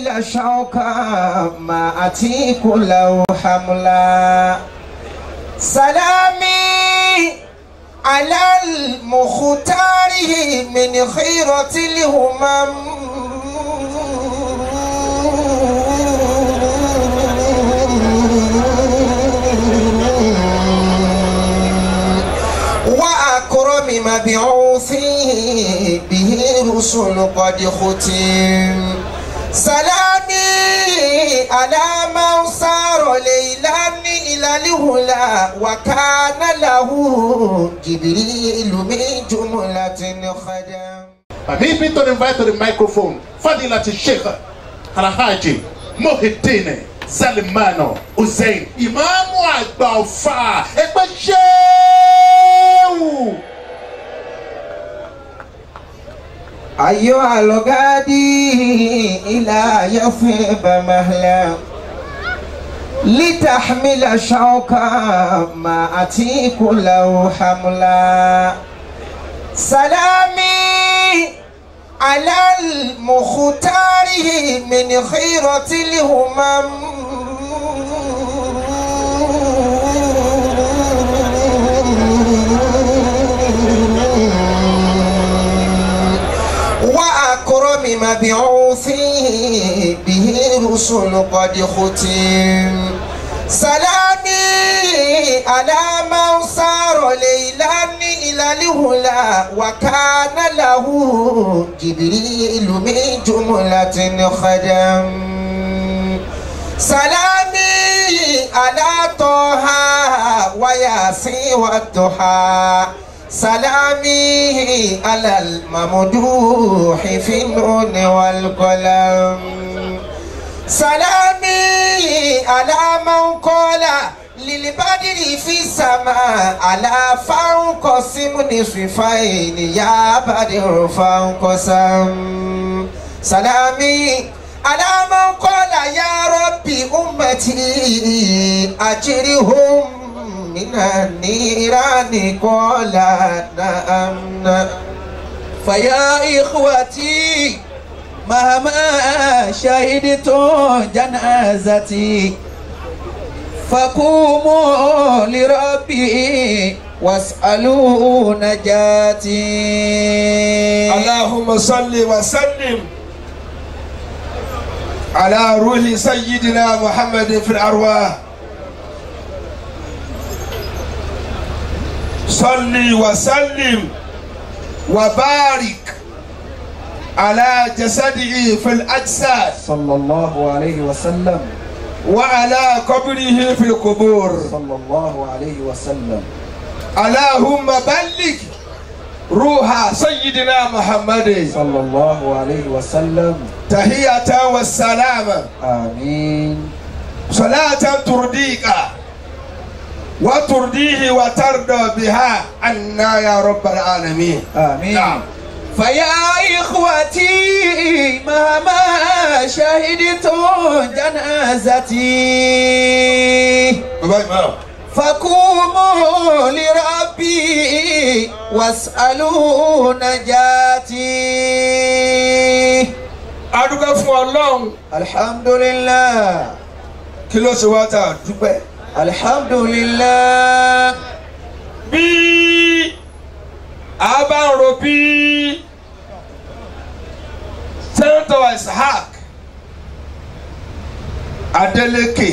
تحمل شوكا ما أتيك له حملا سلامي على المختار من خيرة الهمم وأكرم مبعوث به رسل قد ختم سلامي على من صار ليلا إلى الهلا وكان له جبريل من جملة خدم Permit me to invite to the microphone Fadilati Sheikh Alhaji Mohideen Salimano Hussein Ìmáàmù àgbà ọ̀fà ẹgbẹ́ ṣéwù. أيها الغادي إلى يثرب مهلا لتحمل شوكا ما أتيك له حملا سلامي على المختار من خيرة الهمم وأكرم مبعوث به رسل قد ختم سلامي على من صار ليلا إلى الهلا وكان له جبريل من جملة خدم سلامي على طه وياسين والضحى سلامي على الممدوح في النون والقلم سلامي على من قال للبدر في السماء على فانقسم نصفين يا بدر فانقسم سلامي على من قال يا ربي أمتي أجرهم من النيران قال نعم نعم فيا إخوتي مهما شهدت جنازتي فقوموا لربي واسألوا نجاتي اللهم صل وسلم على روح سيدنا محمد في الأرواح صل وسلم وبارك على جسده في الأجساد صلى الله عليه وسلم وعلى قبره في القبور صلى الله عليه وسلم اللهم بلغ روح سيدنا محمد صلى الله عليه وسلم تحية والسلام آمين صلاة ترضيك وترضيه وترضى بها عنا يا رب العالمين آمين نعم. فيا إخوتي مهما شهدت جنازتي فقوموا لربي واسألوا نجاتي adúgbò fún ọlọ́run الحمد لله kí ló ṣe wá tá a dúpẹ́. الحمد لله bí a bá ń ro bí sẹ́ńtọ̀ ishaq adeleke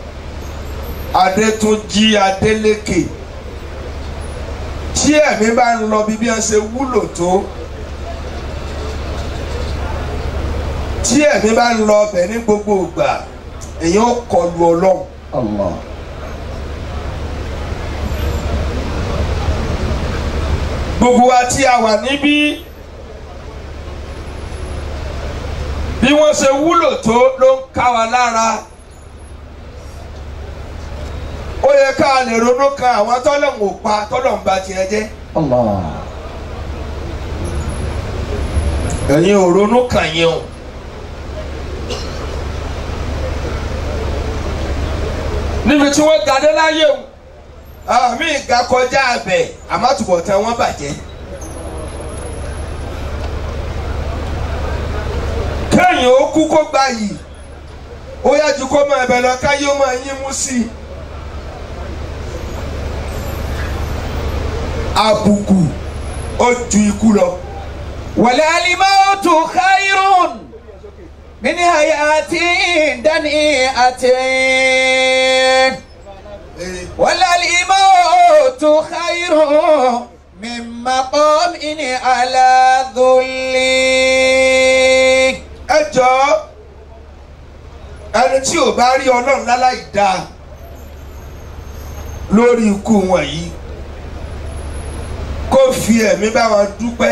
adétúnjì adeleke tí ẹ̀mí bá ń lọ bí bí wọ́n ṣe wúlò tó tí ẹ̀mí bá ń lọ ọbẹ̀ ní gbogbo ìgbà èèyàn kọlu ọlọ́run. الله gbogbo wa tí a wà níbí bí wọ́n ṣe wúlò tó ló ń ká wa lára ó yẹ ká lè ronú kan àwọn tọ́lọ̀ ń pa tọ́lọ̀ ń ba tiẹ̀ jẹ́ الله ẹ̀yin ò ronú kàn yín o. níbi tí wọ́n gadé láyé o àmì ìga kọjá abẹ àmọ́tùbọ̀tán wọn bàjẹ́. kí kéèyàn ó kú kó gba yìí ó yá ju kó máa bẹ̀ lọ káyé ó máa yín mú sí i. àbùkù ó ju ikú lọ. وللموت خير من حياة دنيئة وللموت خير من مقام على ذل ẹ jọ ẹni tí ò bá rí ọlọ́run láláì dáa lórí ikú wọn yìí kó fi ẹ̀mí bá wọn dúpẹ́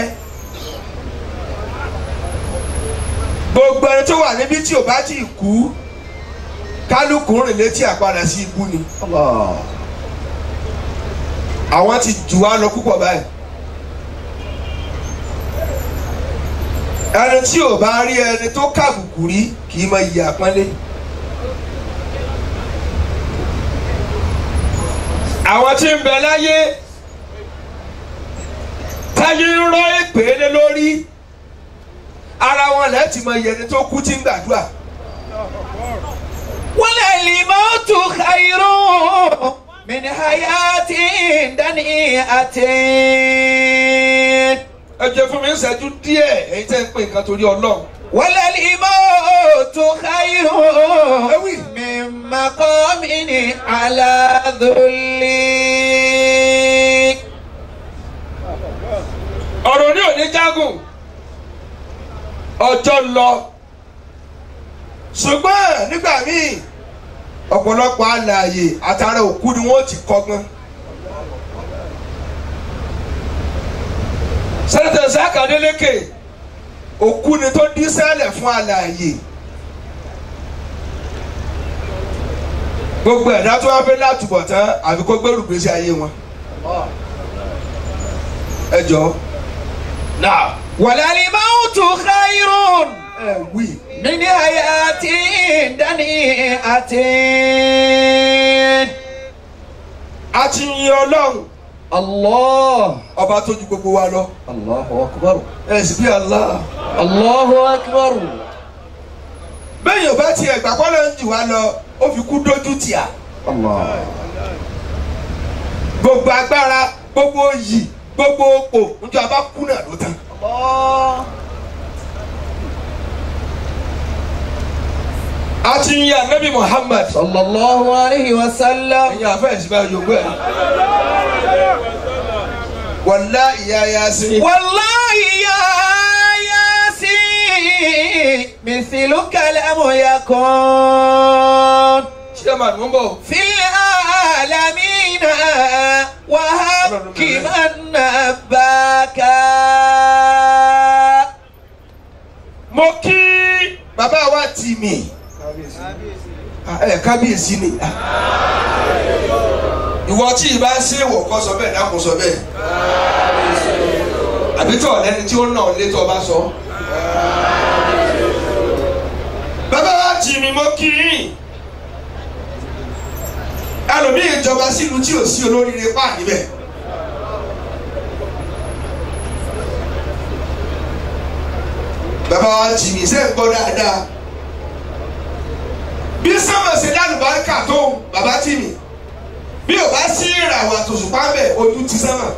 gbogbo ẹni tó wà níbí tí ò bá tí ì kú kálukú rìn létí àpadà sí ikú ni àwọn ti jù wá lọ púpọ̀ báyìí ẹni tí ò bá rí ẹni tó kàbùkù rí kì í mọ iyì àpọ́nlé. àwọn tí ń bẹ láyé táyé ń rọ èpè lé lórí ara wọn lẹ́tì mọ iye ẹni tó kú tí ń gbàdúrà. وللموت خير من حياة دنيئة ẹ jẹ́ fún mi ń ṣẹ́jú díẹ̀ èyí tẹ́ ń pè nǹkan torí ọlọ́run. وللموت خير من مقام على ذل ọ̀rọ̀ ní òní jágùn ọjọ́ lọ ṣùgbọ́n nígbà míì ọ̀pọ̀lọpọ̀ alààyè àtàrà òkú ni wọ́n ti kọ́gbọ́n. sẹ́nitẹ̀ Isaka Adeleke òkú ni tó dín sẹ́lẹ̀ fún alààyè. gbogbo ẹ̀dá tó wá fẹ́ látúbọ̀ tán àfi kó gbẹ́rù gbèsè ayé wọn. ẹ jọ náà وللموت خير ẹ wí. من حياة دنيئة a ti yin ọlọ́run الله ọba tó ju gbogbo wa lọ الله أكبر ẹ sì bí Allah. الله أكبر bẹ́ẹ̀ yóò bá tiẹ̀ gbà kọ́ ló ń jù wá lọ ó fi kú dójú tìá الله gbogbo agbára gbogbo yìí gbogbo òpò níjọ abá kú náà ló tán. a ti yin anabi Muhammad صلى الله عليه وسلم ẹ̀yin afẹ́yẹsí bá yòókù ẹ̀. wàlá ìyá yasin. والله يا ياسين مثلك لم يكن ṣé màá mú bọ̀. في العالمين وهبك من نباك mo kí bàbá wa tì mí. ẹ kábíyèsí ni. ìwọ tí ì bá ṣe wọ̀ kọ́ sọ bẹ́ẹ̀ dákun sọ bẹ́ẹ̀. àbí tọ̀ lẹ́ni tí ó nà ọ́ létọ́ bá sọ. bàbá wa tì mí mo kí yín. ẹlòmíì ìjọba sílùú tí ò sí olóríire pa níbẹ̀. bàbá wa tì mí sẹ́ ń gbọ́ dáadáa bí sọ́mọ̀ ṣe lálùbáríkà tó bàbá tì mí bí o bá sí ìràwọ̀ àtòṣùpá bẹ̀ ojú ti sánmà.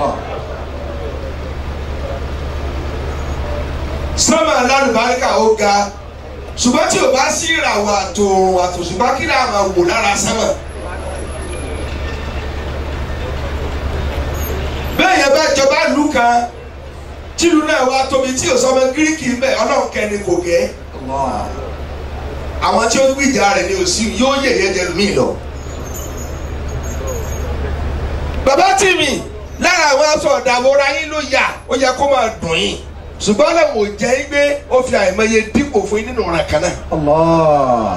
sọ́mọ̀ lálùbáríkà ó ga ṣùgbọ́n tí o bá sí ìràwọ̀ àtòrùn àtòṣùpá kí ni àwọn wò lára sánmà. bẹ́ẹ̀ yẹn bá jọba lù kan tìlú náà wá tóbi tí o sọmọ gíríkì ń bẹ ọlọ́run kẹ́ni kò gẹ́ àwọn tí ó gbìjà rẹ̀ ni òsì yóò yẹ̀yẹ́ jẹ mí lọ. bàbá tì mí lára àwọn aṣọ ọ̀dàwọ̀ra yín ló yà ó yẹ kó máa dùn yín ṣùgbọ́n lẹ́wọ̀n ò jẹ́ yín pé ó fi àìmọye dípò fún yín nínú ọ̀ràn kan náà. الله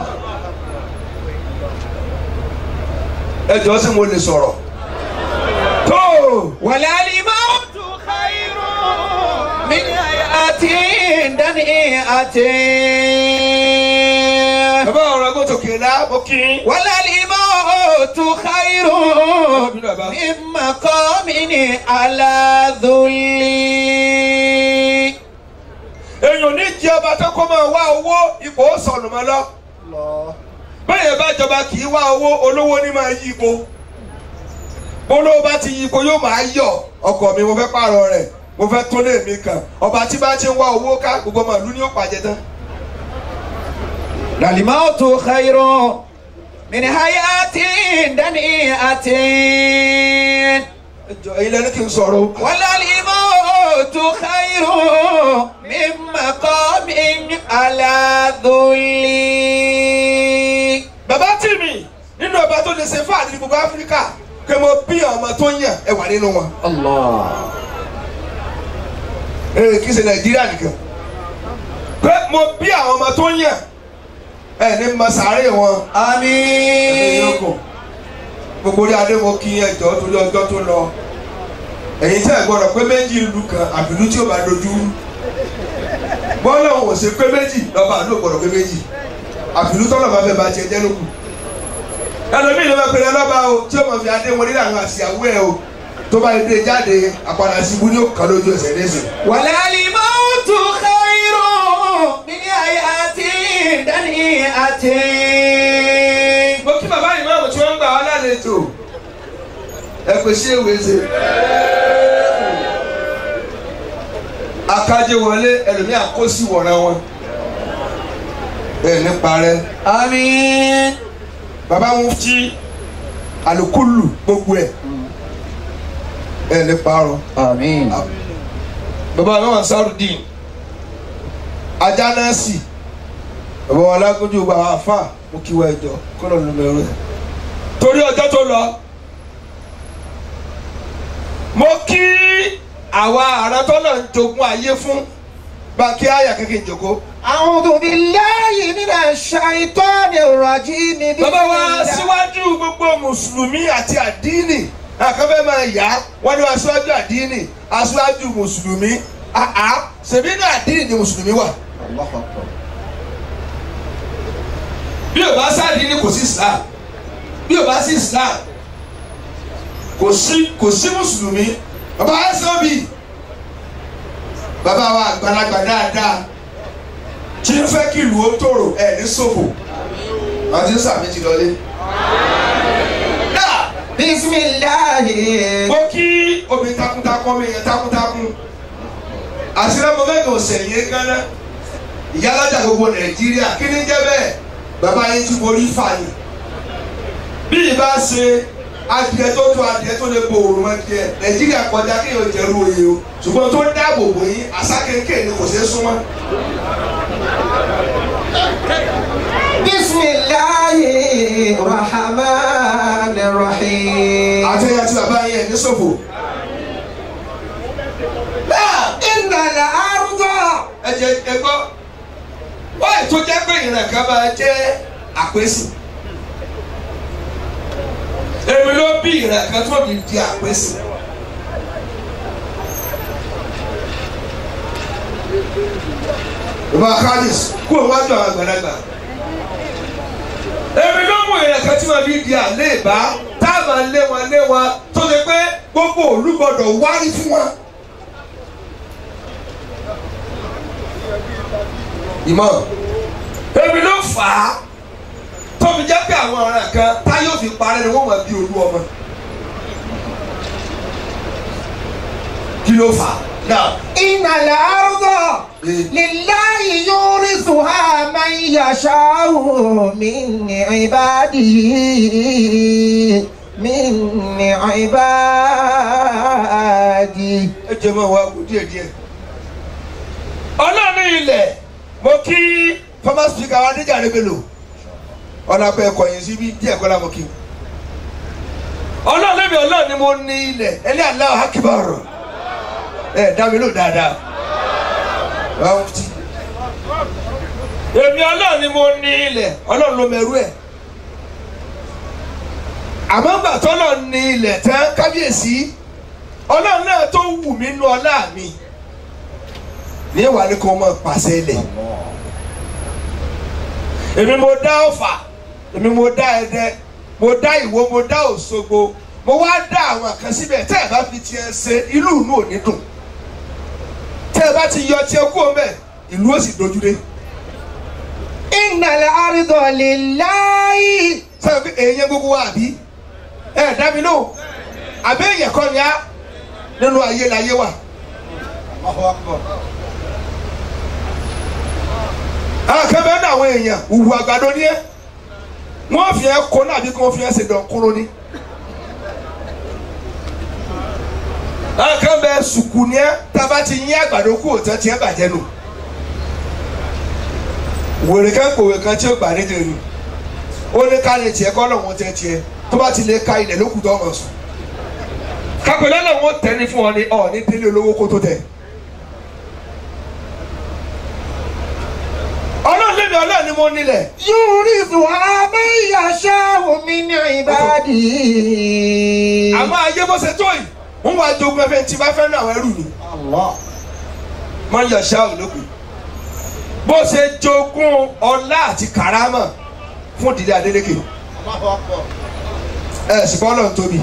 ẹ jọ sí mo lè sọ̀rọ̀. tó وللموت خير من حياة دنيئة bàbá ọ̀rọ̀ ẹgbẹ́ tòkè lá mo kí yín. وللموت خير من مقام على ذل èèyàn ní jẹ ọba tó kó máa wá owó ipò ó sọnù mọ́ lọ bẹ́ẹ̀ bá jọba kì í wá owó olówó ní máa yí ipò olówó bá ti yí ipò yóò máa yọ ọkọ mi mo fẹ́ pààrọ̀ rẹ̀ mo fẹ́ tó lé mi kàn ọba tí bá ti ń wá owó ká gbogbo màlúù ni ó pàjẹ́ tán. الموت خير من حياة دنيئة ẹjọ ẹyin lẹni kí n sọ̀rọ̀ o. وللموت خير من مقام على ذل bàbá tì mí nínú ọba tó lè ṣe fáàdì ní gbogbo áfíríkà pé mo bí ọmọ tó ń yàn ẹ wà nínú wọn. الله ee kì í ṣe nàìjíríà nìkan pé mo bí àwọn ọmọ tó ń yàn ẹ ní ma sàárè wọn. ẹ̀yin آمين yòókù gbogbo orí adé mo kí ẹjọ́ torí ọjọ́ tó lọ ẹ̀yin tẹ́ ẹ̀ gbọ́dọ̀ pé méjì ìlú kan àbìlú tí ó bá dojú rú bọ́ọ̀lù ọ̀hún ò ṣe pé méjì lọ́ba àdúgbò gbọ́dọ̀ pé méjì àbìlú tọ́lọ̀ bá fẹ́ bá tiẹ̀ jẹ́ lókù ẹlòmíì ló máa pèrè lọ́ba o tí ó máa fi adé wọn nílẹ̀ àwọn àṣìyàwó ẹ̀ o tó bá dé jáde àpàdà sí ibú ní òkàn lójú ẹsẹ̀ lẹ́sẹ̀. وللموت خير من حياة دنيئة mo kí bàbá ìmáàmù tí wọ́n ń gbà wá lálejò ẹ pè sí èwe ṣe. akájé wọlé ẹlòmíì àkóso wọ̀ra wọn ẹ ní parẹ́ آمين bàbá wọn fi alukulu gbogbo ẹ ẹ ní parọ́ آمين bàbá wọn wà sárùdín ajá náà sì bàbá wọn alágójú bá wà fà mo kí wọ ẹjọ kọlọ ló mẹrù ẹ torí ọjọ́ tó lọ mo kí àwa àrántọ́nà ń jogún ayé fún báńkì àyà kékeré jòkó أعوذ بالله من الشيطان الرجيم بسم bàbá wa الله síwájú gbogbo mùsùlùmí àti àdínì àkànfẹ́ máa yá wọ́n ní aṣáájú àdínì aṣáájú mùsùlùmí àá ṣèbí ní àdínì ni mùsùlùmí wà. bí o bá sáàdínì kò sí islam bí o bá sí islam kò sí kò sí mùsùlùmí bàbá ẹsọ́bì bàbá wa àgbàlagbà dáadáa tí ń fẹ́ kí ìlú ó tòrò ẹ̀ ní ṣòfò àti sàmì ti lọlé. Náà, بسم الله mo kí obìnrin takuntakun mi yẹn takuntakun àṣírí ọmọ mẹ́rin ọ̀sẹ̀ yẹn gánà ìyálàjà gbogbo nàìjíríà kí ni jẹ́ bẹ́ẹ̀ bàbá yín ti borí fàyè bí ìbá ṣe adìẹ tó tó adìẹ tó lè bo òòrùn adìẹ nàìjíríà kọjá kí yóò jẹ́rú oyè o ṣùgbọ́n tó dáàbò bò yín àṣà kéńké ni kò ṣeé súnmọ́. بسم الله الرحمن الرحيم àtẹ̀yà tí bàbá yẹn ní ṣòfò. إن الأرض ẹ jẹ ẹ gbọ́ wáyé tó jẹ́ pé ìrìn kan máa jẹ́ àpèsè èmi ló bí ìrìn kan tó fi di àpèsè. bàbá khalis kú òwájú àwọn àgbàlagbà èmi ló mú ìrìn kan tí màá fi di àléèbá tá a máa lé wọn lé wọn tó ṣe pé gbogbo òlú gbọdọ̀ wárí fún wọn. ìmọ̀ èmi ló fà á tóbi jẹ́ pé àwọn ọ̀ràn kan táyé òfin parẹ́ ni wọ́n máa bí olú ọmọ kí ló fà á náà إن الأرض لله يورثها من يشاء من عباده من عباده ẹ jẹ́ mọ́ wa kú díẹ̀ díẹ̀ ọlọ́run ilẹ̀ mo kí former speaker wa Adéjàre Bello ọ̀làpẹ̀ ẹ̀kọ́ yẹn síbi díẹ̀ kọ́lá mo kí ọlọ́run lẹ́bi ọlọ́run ni mo ní ilẹ̀ ẹni Allahu Akbar ẹ dá mi lò dáadáa Báwo ti? èmi ọlọ́run ni mo ní ilẹ̀ ọlọ́run ló mẹ́rú ẹ̀ àmọ́ gbà tọ́lọ̀ ní ilẹ̀ tán kábíyèsí ọlọ́run náà tó wù mí nú ọlá mi ní ìwà ni kò mọ̀ pàṣẹ ilẹ̀ èmi mo dá Ọ̀fà èmi mo dá Ẹdẹ mo dá Ìwó mo dá Òṣogbo mo wá dá àwọn kan síbẹ̀ tẹ́ ẹ bá fi tiẹ̀ ṣe ìlú inú ò ní dùn tẹ́ ẹ bá ti yọ tiẹ̀ kú ọmọ ẹ̀ ìlú ó sì dojúdé Innal arda lillahi. sọ pé èèyàn gbogbo wa àbí ẹ dá mi lóhùn àbí èèyàn kọ́ ni á nínú ayé láyé wà. àwọn kan bẹ́ẹ̀ ní àwọn èèyàn òwú àgbàdo ní ẹ́ wọ́n fi ẹ́ kó náà bí kí wọ́n fi ẹ́ ṣe dán kúrò ní. àwọn kan bẹ́ẹ̀ sùkù ní ẹ́ tábà ti yín àgbàdo kú òtẹ́ tiẹ́ bàjẹ́ nù. wèrè kan kòwé kan tí ó gbà ní tẹ̀lé ó ní ká lè tiẹ̀ kọ́ lọ́wọ́ tẹ́ tiẹ̀ tó bá ti lè ka ilẹ̀ lókùtọ́ ọmọ sùn. kápẹ́lẹ́ lọ́wọ́ tẹ́ ní fún ọ ní ọ ní délé olówó kó tó tẹ̀. ọlọ́run lé mi ọlọ́run ni mo nílẹ̀. Yurithuha man yasha'u min ibadihi. àmọ́ ayé bó ṣe tó yìí wọ́n wá jogún ẹfẹ́ tí bá fẹ́ ní àwọn ẹrú ni Allah. máa ń yọ ṣáà ológun bó ṣe jogún ọlá àti kàrámà fún ìdílé Adélékè ẹ ṣùgbọ́n ọlọ́run tóbi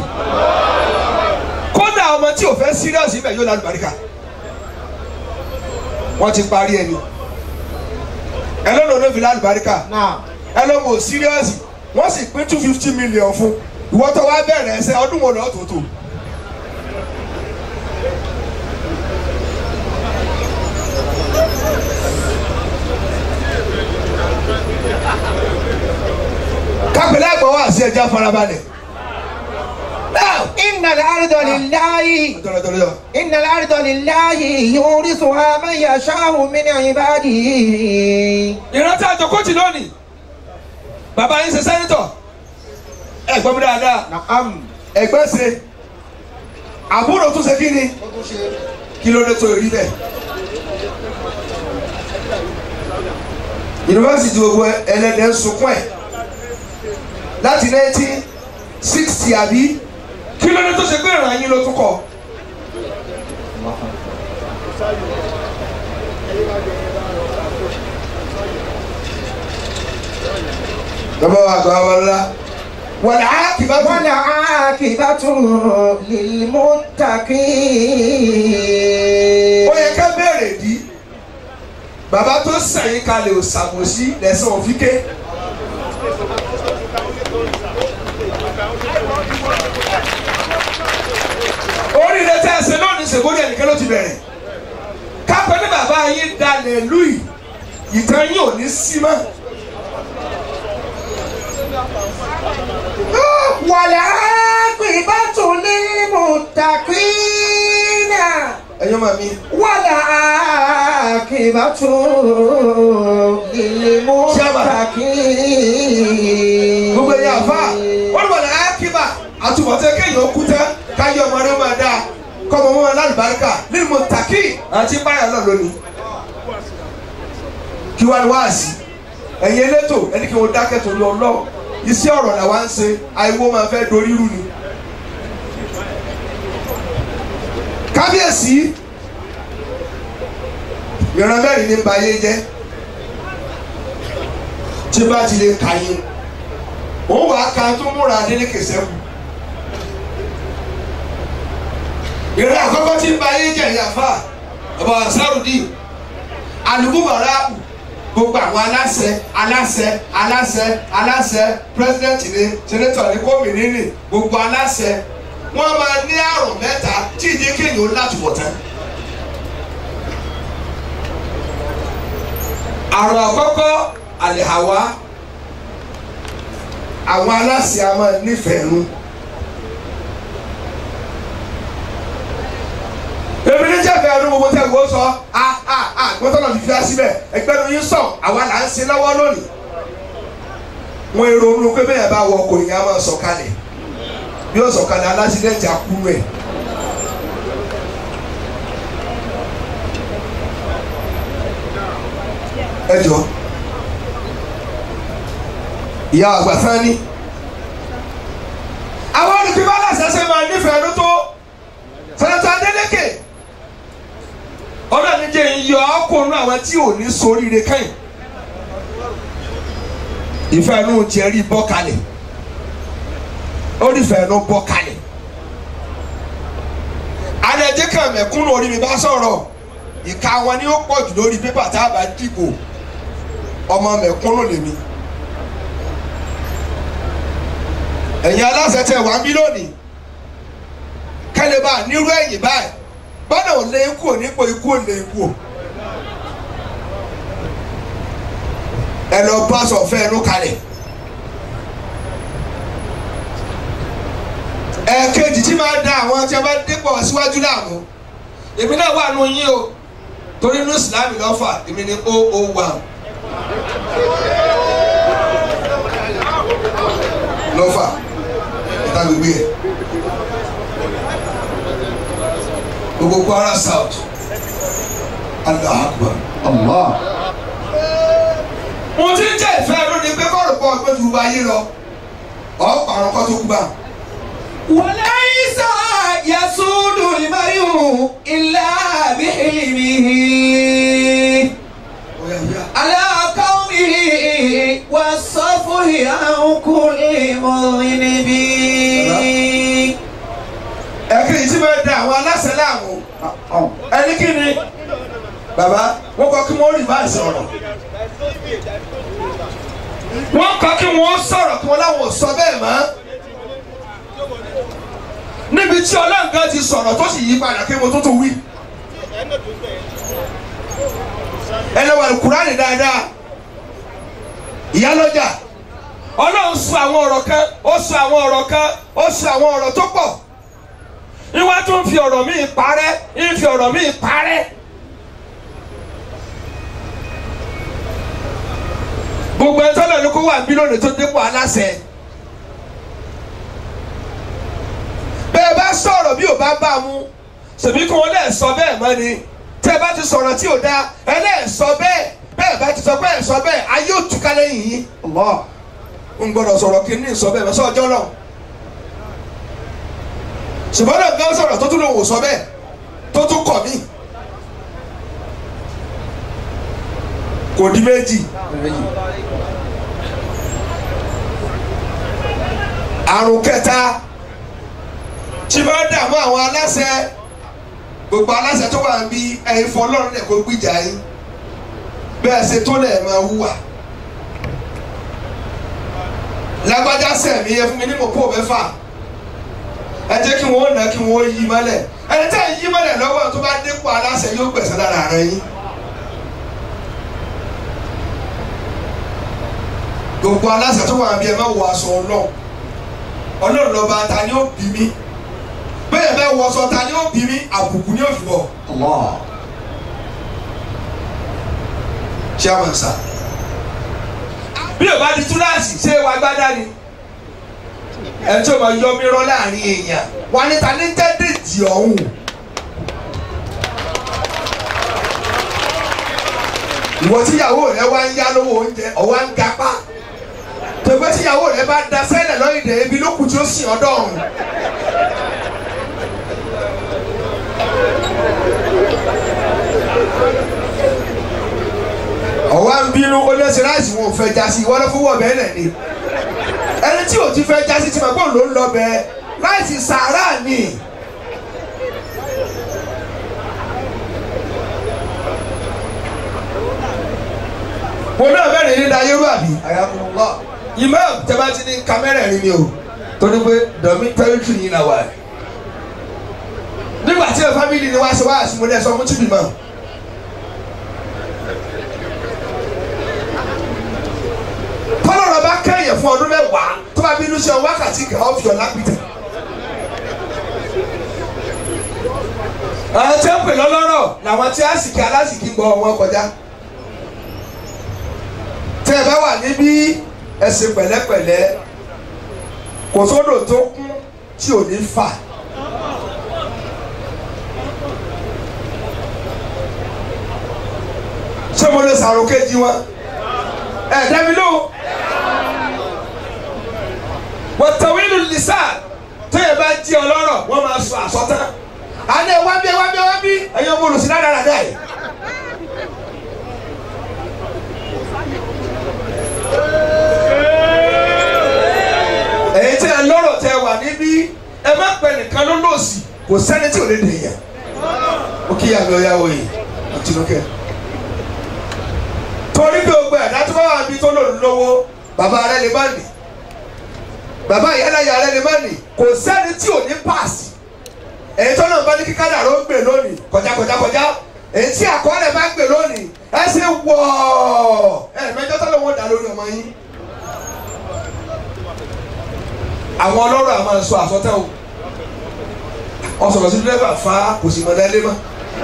kódà ọmọ tí ò fẹ́ serious ibẹ̀ yóò lálùbáríkà wọ́n ti parí ẹni ẹ lọ́nà ló fi lálùbáríkà Náà. ẹ lọ́mọ ò serious wọ́n sì pín two fifty million fún ìwọ́tọ̀ wá bẹ̀rẹ̀ ẹsẹ̀ ọdún wo lọ́ọ́ tó tó. kápẹ́lẹ́ àgbọ̀ wá sí ẹja farabalẹ̀. Now, Innal arda lillahi. dọ̀rọ̀dọ̀rọ̀ Innal arda lillahi yurithuha man yasha'u min ibadihi. ìrántí àjọkọ́tì lónìí bàbá yín ṣe sẹ́nitọ̀ ẹ gbọ́ mi dáadáa Na'am. ẹgbẹ́ ṣe àbúrò tún ṣe kí ni kí ló dé tó rí bẹ́ẹ̀. yunifásitì gbogbo ẹlẹ́dẹ̀ ń sunkún ẹ̀ láti nineteen sixty àbí kí ló dé tó ṣe pé ìràn yín ló tún kọ. bàbá wa àgbà wa ńlá wàlá kìbá tó. والعاقبة للمتقين ó yẹ ká bẹ̀rẹ̀ dí bàbá tó sẹ̀yìn kalẹ̀ ò ṣàbòsí lẹ́sàn òfíkẹ́. oríire tẹ́ ẹ ṣe lónìí ṣègbóni ẹnìkan ló ti bẹ̀rẹ̀ kápẹ́ ní bàbá yín dalẹ̀ lùì ìtàn yín ò ní sí mọ́. والعاقبة للمتقين ẹ̀yọ́ màmí والعاقبة للمتقين gbogbo ẹ̀yà àfa wọ́n ní wọ̀lẹ̀ ákíbà àtúbọ̀tẹ́ kéèyàn kú tán káyọ̀ ọmọ rẹ̀ máa dáa kọ́mọ mọ́ lálùbáríkà nínú mo tàkì àti báyà náà lónìí. kí wàá ní wáàsí ẹ̀yin elétò ẹni kí wọ́n dákẹ́ torí ọlọ́ iṣẹ́ ọ̀rọ̀ làwa ń ṣe àìwọ́ máa fẹ́ dorí rú ni. kábíyèsí ìran mẹ́rin ní bayé jẹ́ tí bá ti lè kà yín òun wàá ka tó múra Adélékè sẹ́kù. ìran àkọ́kọ́ tí ń ba ayé jẹ́ ìyàfa ọba Ansarudi alùpùpàràpù gbogbo àwọn aláṣẹ aláṣẹ aláṣẹ aláṣẹ president ni senator ni gómìnà ni gbogbo aláṣẹ wọn máa ní àrùn mẹ́ta tí ìdí kéèyàn ó látúbọ̀ tán. àrùn àkọ́kọ́ àlèhàwá àwọn aláṣẹ a máa nífẹ̀ẹ́ nu. èmi ní jẹ́fẹ̀ẹ́ ẹnu gbogbo tẹ́ gbogbo sọ a a a gbọ́dọ̀ náà fífi síbẹ̀ ẹgbẹ́ nu yín sọ àwa là ń ṣe lọ́wọ́ lónìí. wọ́n èrò onú pé bẹ́ẹ̀ bá wọ ọkọ̀ yìí á máa sọ̀kalẹ̀ bí ó sọ̀kalẹ̀ alásídẹ̀ntì àkúrú ẹ̀. ẹ jọ ìyá àgbà sani àwọn olùkíbá aláṣẹṣẹ máa nífẹ̀ẹ́ ló tó sẹ́nẹ́tọ̀ Adélékè ọlọ́ọ̀ni jẹ́ ìyọ ọkùnrin àwọn tí ò ní soríire kẹ́yìn ìfẹ́ inú tiẹ̀ rí bọ́ kalẹ̀ ó rí ìfẹ́ inú bọ́ kalẹ̀ adẹ́jẹ́ kan mẹ̀kúnnù orí mi bá sọ̀rọ̀ ìka wọn ni ó pọ̀ jù lórí pépà tá a bá dìbò ọmọ mẹ̀kúnnù lèmi ẹ̀yin aláṣẹ tẹ wá ń bí lónìí kẹ́lẹ́ bá nírú ẹ̀yìn báyìí bọ́dọ̀ ò lé ikú ò nípò ikú ò lé ikú ò ẹ lọ bá sọ̀fẹ́ ẹnu kalẹ̀ ẹ̀ẹ̀kejì tí máa da àwọn tí a bá dépò síwájú láàmú èmi náà wà nù yín o torí inú ìsìlámù lọ́fà èmi ni ó ó wà lọ́fà ìta gbègbè ẹ̀ gbogbo Kwara South Allahu Akbar Allah. mo ti ń jẹ́ ìfẹ́ ẹnu ni pé kọ́ọ̀rọ̀ pọ̀ pé ju ayé lọ ọ̀ pàrọ̀ kọ́ tó kú bá. وليس يسود المرء إلا بحلمه على قومه والصفه عن كل مذنب ẹ̀kiri tí máa da àwọn aláṣẹ láàmú ẹni kí ni bàbá wọ́n kọ́ kí wọ́n rí báyìí ọ̀rọ̀ wọ́n kọ́ kí wọ́n sọ̀rọ̀ kí wọ́n láwọn ò sọ bẹ́ẹ̀ mọ́ níbi tí ọlọ́ǹgá ti sọ̀rọ̀ tó sì yí padà kí wọ́n tó tó wí. ẹ lọ wà Kùránì dáadáa ìyálọ́jà ọlọ́run sọ àwọn ọ̀rọ̀ kan ó sọ àwọn ọ̀rọ̀ kan ó sọ àwọn ọ̀rọ̀ tó pọ̀ ìwà tó ń fi ọ̀rọ̀ míì parẹ́ ń fi ọ̀rọ̀ míì parẹ́. gbogbo ẹ̀ tọ́lọ̀ ní kó wà bí lónìí tó dépò aláṣẹ. bẹ́ẹ̀ bá sọ̀rọ̀ bí ò bá bá a mú ṣèbí kí wọ́n lẹ̀ sọ bẹ́ẹ̀ mọ́ ni tẹ́ ẹ bá ti sọ̀rọ̀ tí ò dáa ẹ lẹ̀ sọ bẹ́ẹ̀ bẹ́ẹ̀ bá ti sọ bẹ́ẹ̀ sọ bẹ́ẹ̀ ayé ò túká lẹ́yìn yín. Allah ń gbọ́dọ̀ sọ̀rọ̀ kí ní sọ bẹ́ẹ̀ mọ́ sọ́jọ́ náà ṣùgbọ́n náà gbọ́ sọ̀rọ̀ tó tún lòun ò sọ bẹ́ẹ̀ tó tún kọ̀ mí. kò di méjì. àrùn kẹta tí máa ń dààmú àwọn aláṣẹ gbogbo aláṣẹ tó wà níbi ẹ̀yin fọlọ́run lẹ̀ kó gbìjà yín bẹ́ẹ̀ ṣe tó lẹ̀ máa wúwà lágbájá sẹ̀mí ẹ fún mi ní mọ̀pọ̀ mẹ́fà ẹ jẹ́ kí wọ́n nà kí wọ́n yí mọ́lẹ̀ ẹni tẹ́ ẹ yí mọ́lẹ̀ lọ́wọ́ tó bá dépò aláṣẹ yóò gbẹ̀sẹ̀ lára rẹ yín. gbogbo aláṣẹ tó wà níbi ẹ má wọ aṣọ ọlọ́run ọlọ́run lọ́ba ta ni ó bí mi bẹ́ẹ̀ bẹ́ẹ̀ wọ aṣọ ta ni ó bí mi àbùkù ni ó fi bọ̀. chairman sir bí o bá di túláàsì ṣé wàá gbádá ni ẹ tí o máa yọ mí rọ láàrin èèyàn wà ní ta ní tẹ́dẹ̀dì ọ̀hún. ìwọ tíyàwó rẹ wá ń yá lówó oúnjẹ ọwọ́ ń gapá tògbẹ́ tíyàwó rẹ bá da sẹ́lẹ̀ lọ́yìndẹ̀ ebi ló kù tí ó sìn ọdọ́ ọ̀hún. ọwọ́ ń bínú ó lé sí ráìsì wọn ò fẹ́ já sí ìwọ́n ló fún wọ̀ bẹ́ẹ̀ lẹ̀ ni ẹni tí ò ti fẹ́ já sí ti mọ̀ pé òun ló ń lọ bẹ́ẹ̀ ráìsì sàárà ni. mo náà bẹ̀rẹ̀ ní dayé rú àbí ayakunlọ imam tẹ́bá ti ní kámẹ́rà rí mi o torí pé dọ̀mí tẹ́rìtì yìí náà wà ẹ̀ nígbà tí ẹ fámìlì ni wá ṣe wá àsìmọ́lẹ̀ sọ fún tìbí mọ́. tọ́lọ́rọ̀ bá kẹ́yìn fún ọdún mẹ́wàá tó bá bínú sí ọ wákàtí kan ọ́ fi ọ̀ lápìtẹ́. àwọn tí wọ́n pè lọ́lọ́rọ̀ làwọn tí àsìkí alásìkí gbọ́ wọn kọjá. tẹ́ ẹ bá wà níbí ẹ ṣe pẹ̀lẹ́pẹ̀lẹ́ kò sódò tó kún tí ò ní fà. ṣé mo lè sàrò kejì wọn ẹ dẹ́mi lóhùn wọ́tàwílù lisa tó yẹ bá jí ọlọ́rọ̀ wọ́n máa sọ àsọtán àná ẹ wá bí ẹ wá bí ẹ wá bí ẹ̀yin ọmọ olùsí dáradára yìí. èyí tí ẹ lọ́rọ̀ tẹ wà níbí ẹ má pẹ nìkan ló lòsì kò sẹ́ni tí ò lè dè yàn. ó kí yàgbé ọ̀yàwó yìí tinúkẹ́ torí bí o gbẹ ẹ̀dá tó bá wà níbi tó lòun lówó bàbá rẹ lè má nì bàbá ìyálàyà rẹ lè má nì kò sẹ́ni tí ò ní paasi èyí tó náà bá ní kíkádà ló ń gbè lónìí kọjá kọjá kọjá èyí tí àkọọ́lẹ̀ bá ń gbè lónìí ẹ ṣe wọ̀ ẹ mẹjọ tó lọ́wọ́ dà lórí ọmọ yín àwọn ọlọ́rọ̀ àmọ́ sọ àsọtẹ́ o ọsọ̀rọ̀ sí dírẹ́fà fa kò sì mọ̀ lẹ́lẹ́ mọ́.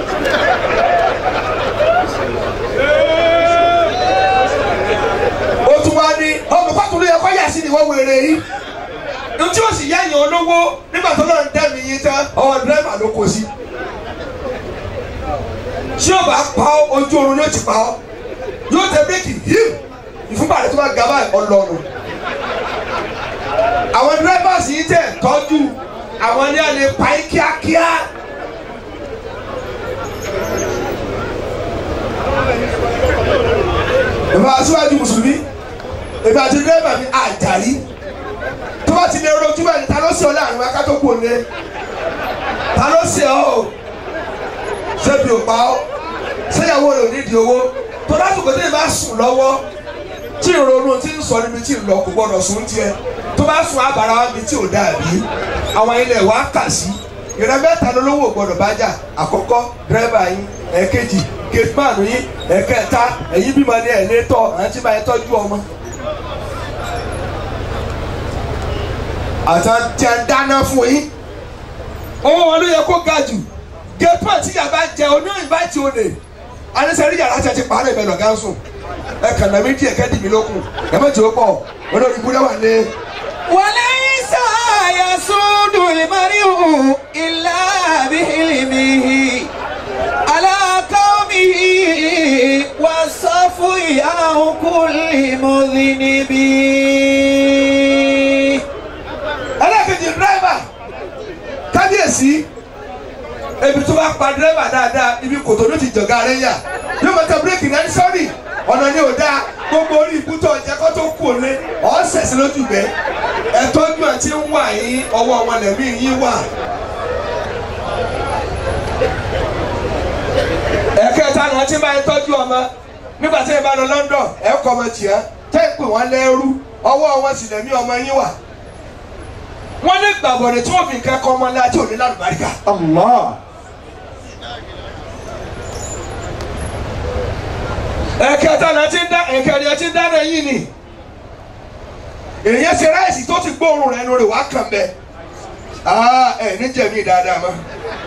ó tún wá ní ọmọ pàtó ló yẹ kó yà sí ni wọ́n wéré yìí ní tí ó sì yá yàn olówó nígbà tó náà ń dẹ́mi yín tán ọwọ́ dírẹ́fà ló kó sí. tí ó bá pa ọ́ ojú oorun yóò ti pa ọ́ yóò tẹ bíréèkì híù ìfúnpá rẹ̀ tó bá ga báyìí ọlọ́run. àwọn dírẹ́fà sì ń tẹ̀ tọ́jú àwọn ní àlè pa yín kíákíá. ìbá aṣíwájú mùsùlùmí ìbá àti dírẹ́fà mi àjàrí tó bá ti lè rojú bẹ́ẹ̀ ni ta ló ṣe ọ láàrin wa ká tó kú òní ta ló ṣe ọ o ṣébi ò pa ọ ṣéyàwó rẹ ò nídìí owó tó lásìkò tí ì bá sùn lọ́wọ́ tí ìrònú tí ń sọ níbi tí ì lọ kò gbọdọ̀ sùn tiẹ̀ tó bá sùn àbàrà wa mi tí ò dàbí àwọn ilẹ̀ wa kà sí ìrẹ́ mẹ́ta lólówó gbọdọ̀ bá jà àkọ́kọ́ dírẹ́bà yín ẹ̀ẹ́kejì gẹ̀tìmáàlù yín ẹ̀ẹ́kẹta ẹ̀yìn bímọ ní ẹ̀ẹ́lẹ́tọ̀ àti máa tọ́jú ọmọ. àtàn tí a ń dáná fún yín owó wọn ló yẹ kó ga jù gẹ̀tìmáàlù tí yàrá jẹ oníyìn bá ti olè anisẹ́rí yàrá tí a ti pààrọ̀ ìbẹ̀ lọ́gá ń sùn ẹ kàn náà méjì ẹ̀kẹ́ dì mí lókun ẹ má jẹ́ ó pọ̀ olórí ibùdó wà ní. وليس يسود المرء إلا بعلمه على قومه والصفو عن كل مذنب ẹlẹ́kejì dírẹ́bà kábíyèsí ebi tó bá pa dírẹ́bà dáadáa ibi kòtò ló ti jọ̀gá rẹ̀ yà yóò máa tẹ bírèkì náà ní sọ́ọ̀rì ọ̀nà ni ò dáa gbogbo orí ibùtọ̀ ọ̀jẹ̀ kó tó kú òní ọ̀sẹ̀ sí lójú bẹ́ ẹ̀tọ́jú àti ń wà yín ọwọ́ wọn lẹ̀mí yín wà. ẹ̀kẹta náà ti máa ń tọ́jú ọmọ nígbà tí ẹ bá lọ London ẹ kọ́ ọmọ tìyà tẹ́ ẹ pè wọ́n lẹ́rú ọwọ́ wọn sì lẹ̀mí ọmọ yín wà wọ́n ní gbàgbọ́dẹ̀ tí wọ́n fi nǹkan kọ́ ọmọ ńlá tí ò ní lálùbáríkà. Allah. ẹ̀kẹta náà ti ń dá ẹ̀kẹrin ti ń dáná yìí ni èyí ṣe ráìsì tó ti gbóòórùn rẹ̀ lórí wàá kàn bẹ́ẹ̀ ẹ̀ ní jẹ̀mí dáadáa mọ́.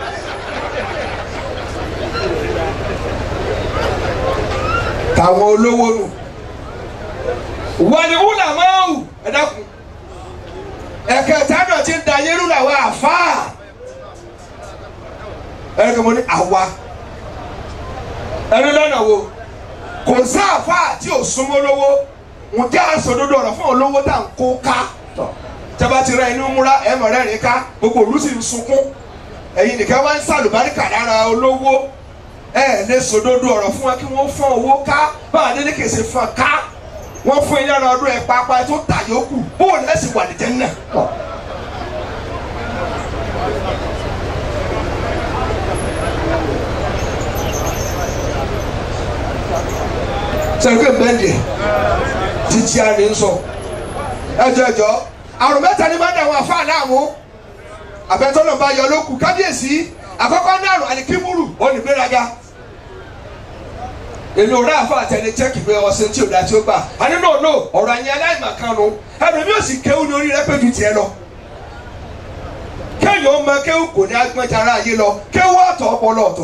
tàwọn olówó nù wọ́n ní wúlà máa wù ẹ dákun ẹ̀kẹta náà ti ń da yẹ́rù làwọn àfáà ẹ̀rọ mo ní àwa ẹni lọ́nà wo kò sáàfà tí ò súnmọ́ lówó ń jẹ́ àsọdodo ọ̀rọ̀ fún olówó tá à ń kó ká tẹ́bá ti rẹ inú múra ẹ̀ mọ̀ rẹ́rìn ká gbogbo òlú sì ń sunkún ẹ̀yin nìkan wá ń sàlùbáríkà lára olówó ẹ̀ lè sòdodo ọ̀rọ̀ fún wa kí wọ́n fọ́n owó ká báwa délé kèsè fọ́n ká wọ́n fún ilé ọ̀rọ̀ ọdún ẹ̀ pápá ẹ̀ tó tà yókù bóòlù ẹ̀ sì wà ní jẹ́nà. sẹ́ni pé bẹ́ẹ̀ni títí a ní sọ ẹjọ́ ẹjọ́ àrùn mẹ́ta ni máa ń dàwọn àfa láàmú àbẹ̀tọ́nà bá yọ lókù kábíyèsí àkọ́kọ́ ní àrùn àlìkímùrù ó ní gbéraga èmi ò rà àfa àtẹni chẹ́kì pé ọ̀sẹ̀ tí ò dá tí ó gbà á ní no no ọ̀rọ̀ àyìn aláìmọ̀kánu ẹnu mi ò sì kéwù ní orí rẹ pé ju tiẹ̀ lọ kéèyàn ó mọ kéwù kò ní agbọ́njara ayé lọ kéwù ọ̀tọ̀ ọpọlọ ọ̀tọ̀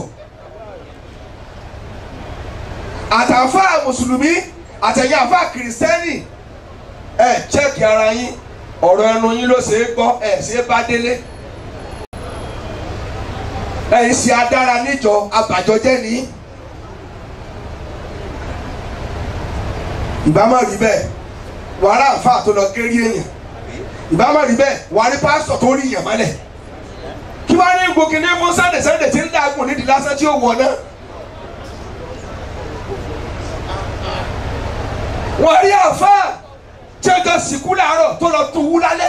àtàfà mùsùlùmí àtẹ̀yìn àfà kìrìsìtẹ́nì ẹ chẹ́kì ara yín ọ̀rọ̀ ẹnu yín ló ṣe é gbọ́ ẹ ṣe é bá délé ẹ ń ṣe adára níjọ abàjọjẹ́ ní. ìbámu rí bẹ́ẹ̀ wàhálà àfà tó lọ gérí èèyàn ìbámu rí bẹ́ẹ̀ wàhálà pásítọ̀ tó rí èèyàn mọ́lẹ̀ kí wàá ní gòkè ní fún sànńdẹ̀ sànńdẹ̀ tí ń dàgùn nídìí lásán tí ó wọ̀ náà. wọ́n rí àfa tí ó jọ sìnkú làárọ̀ tó lọ tó wú lálẹ́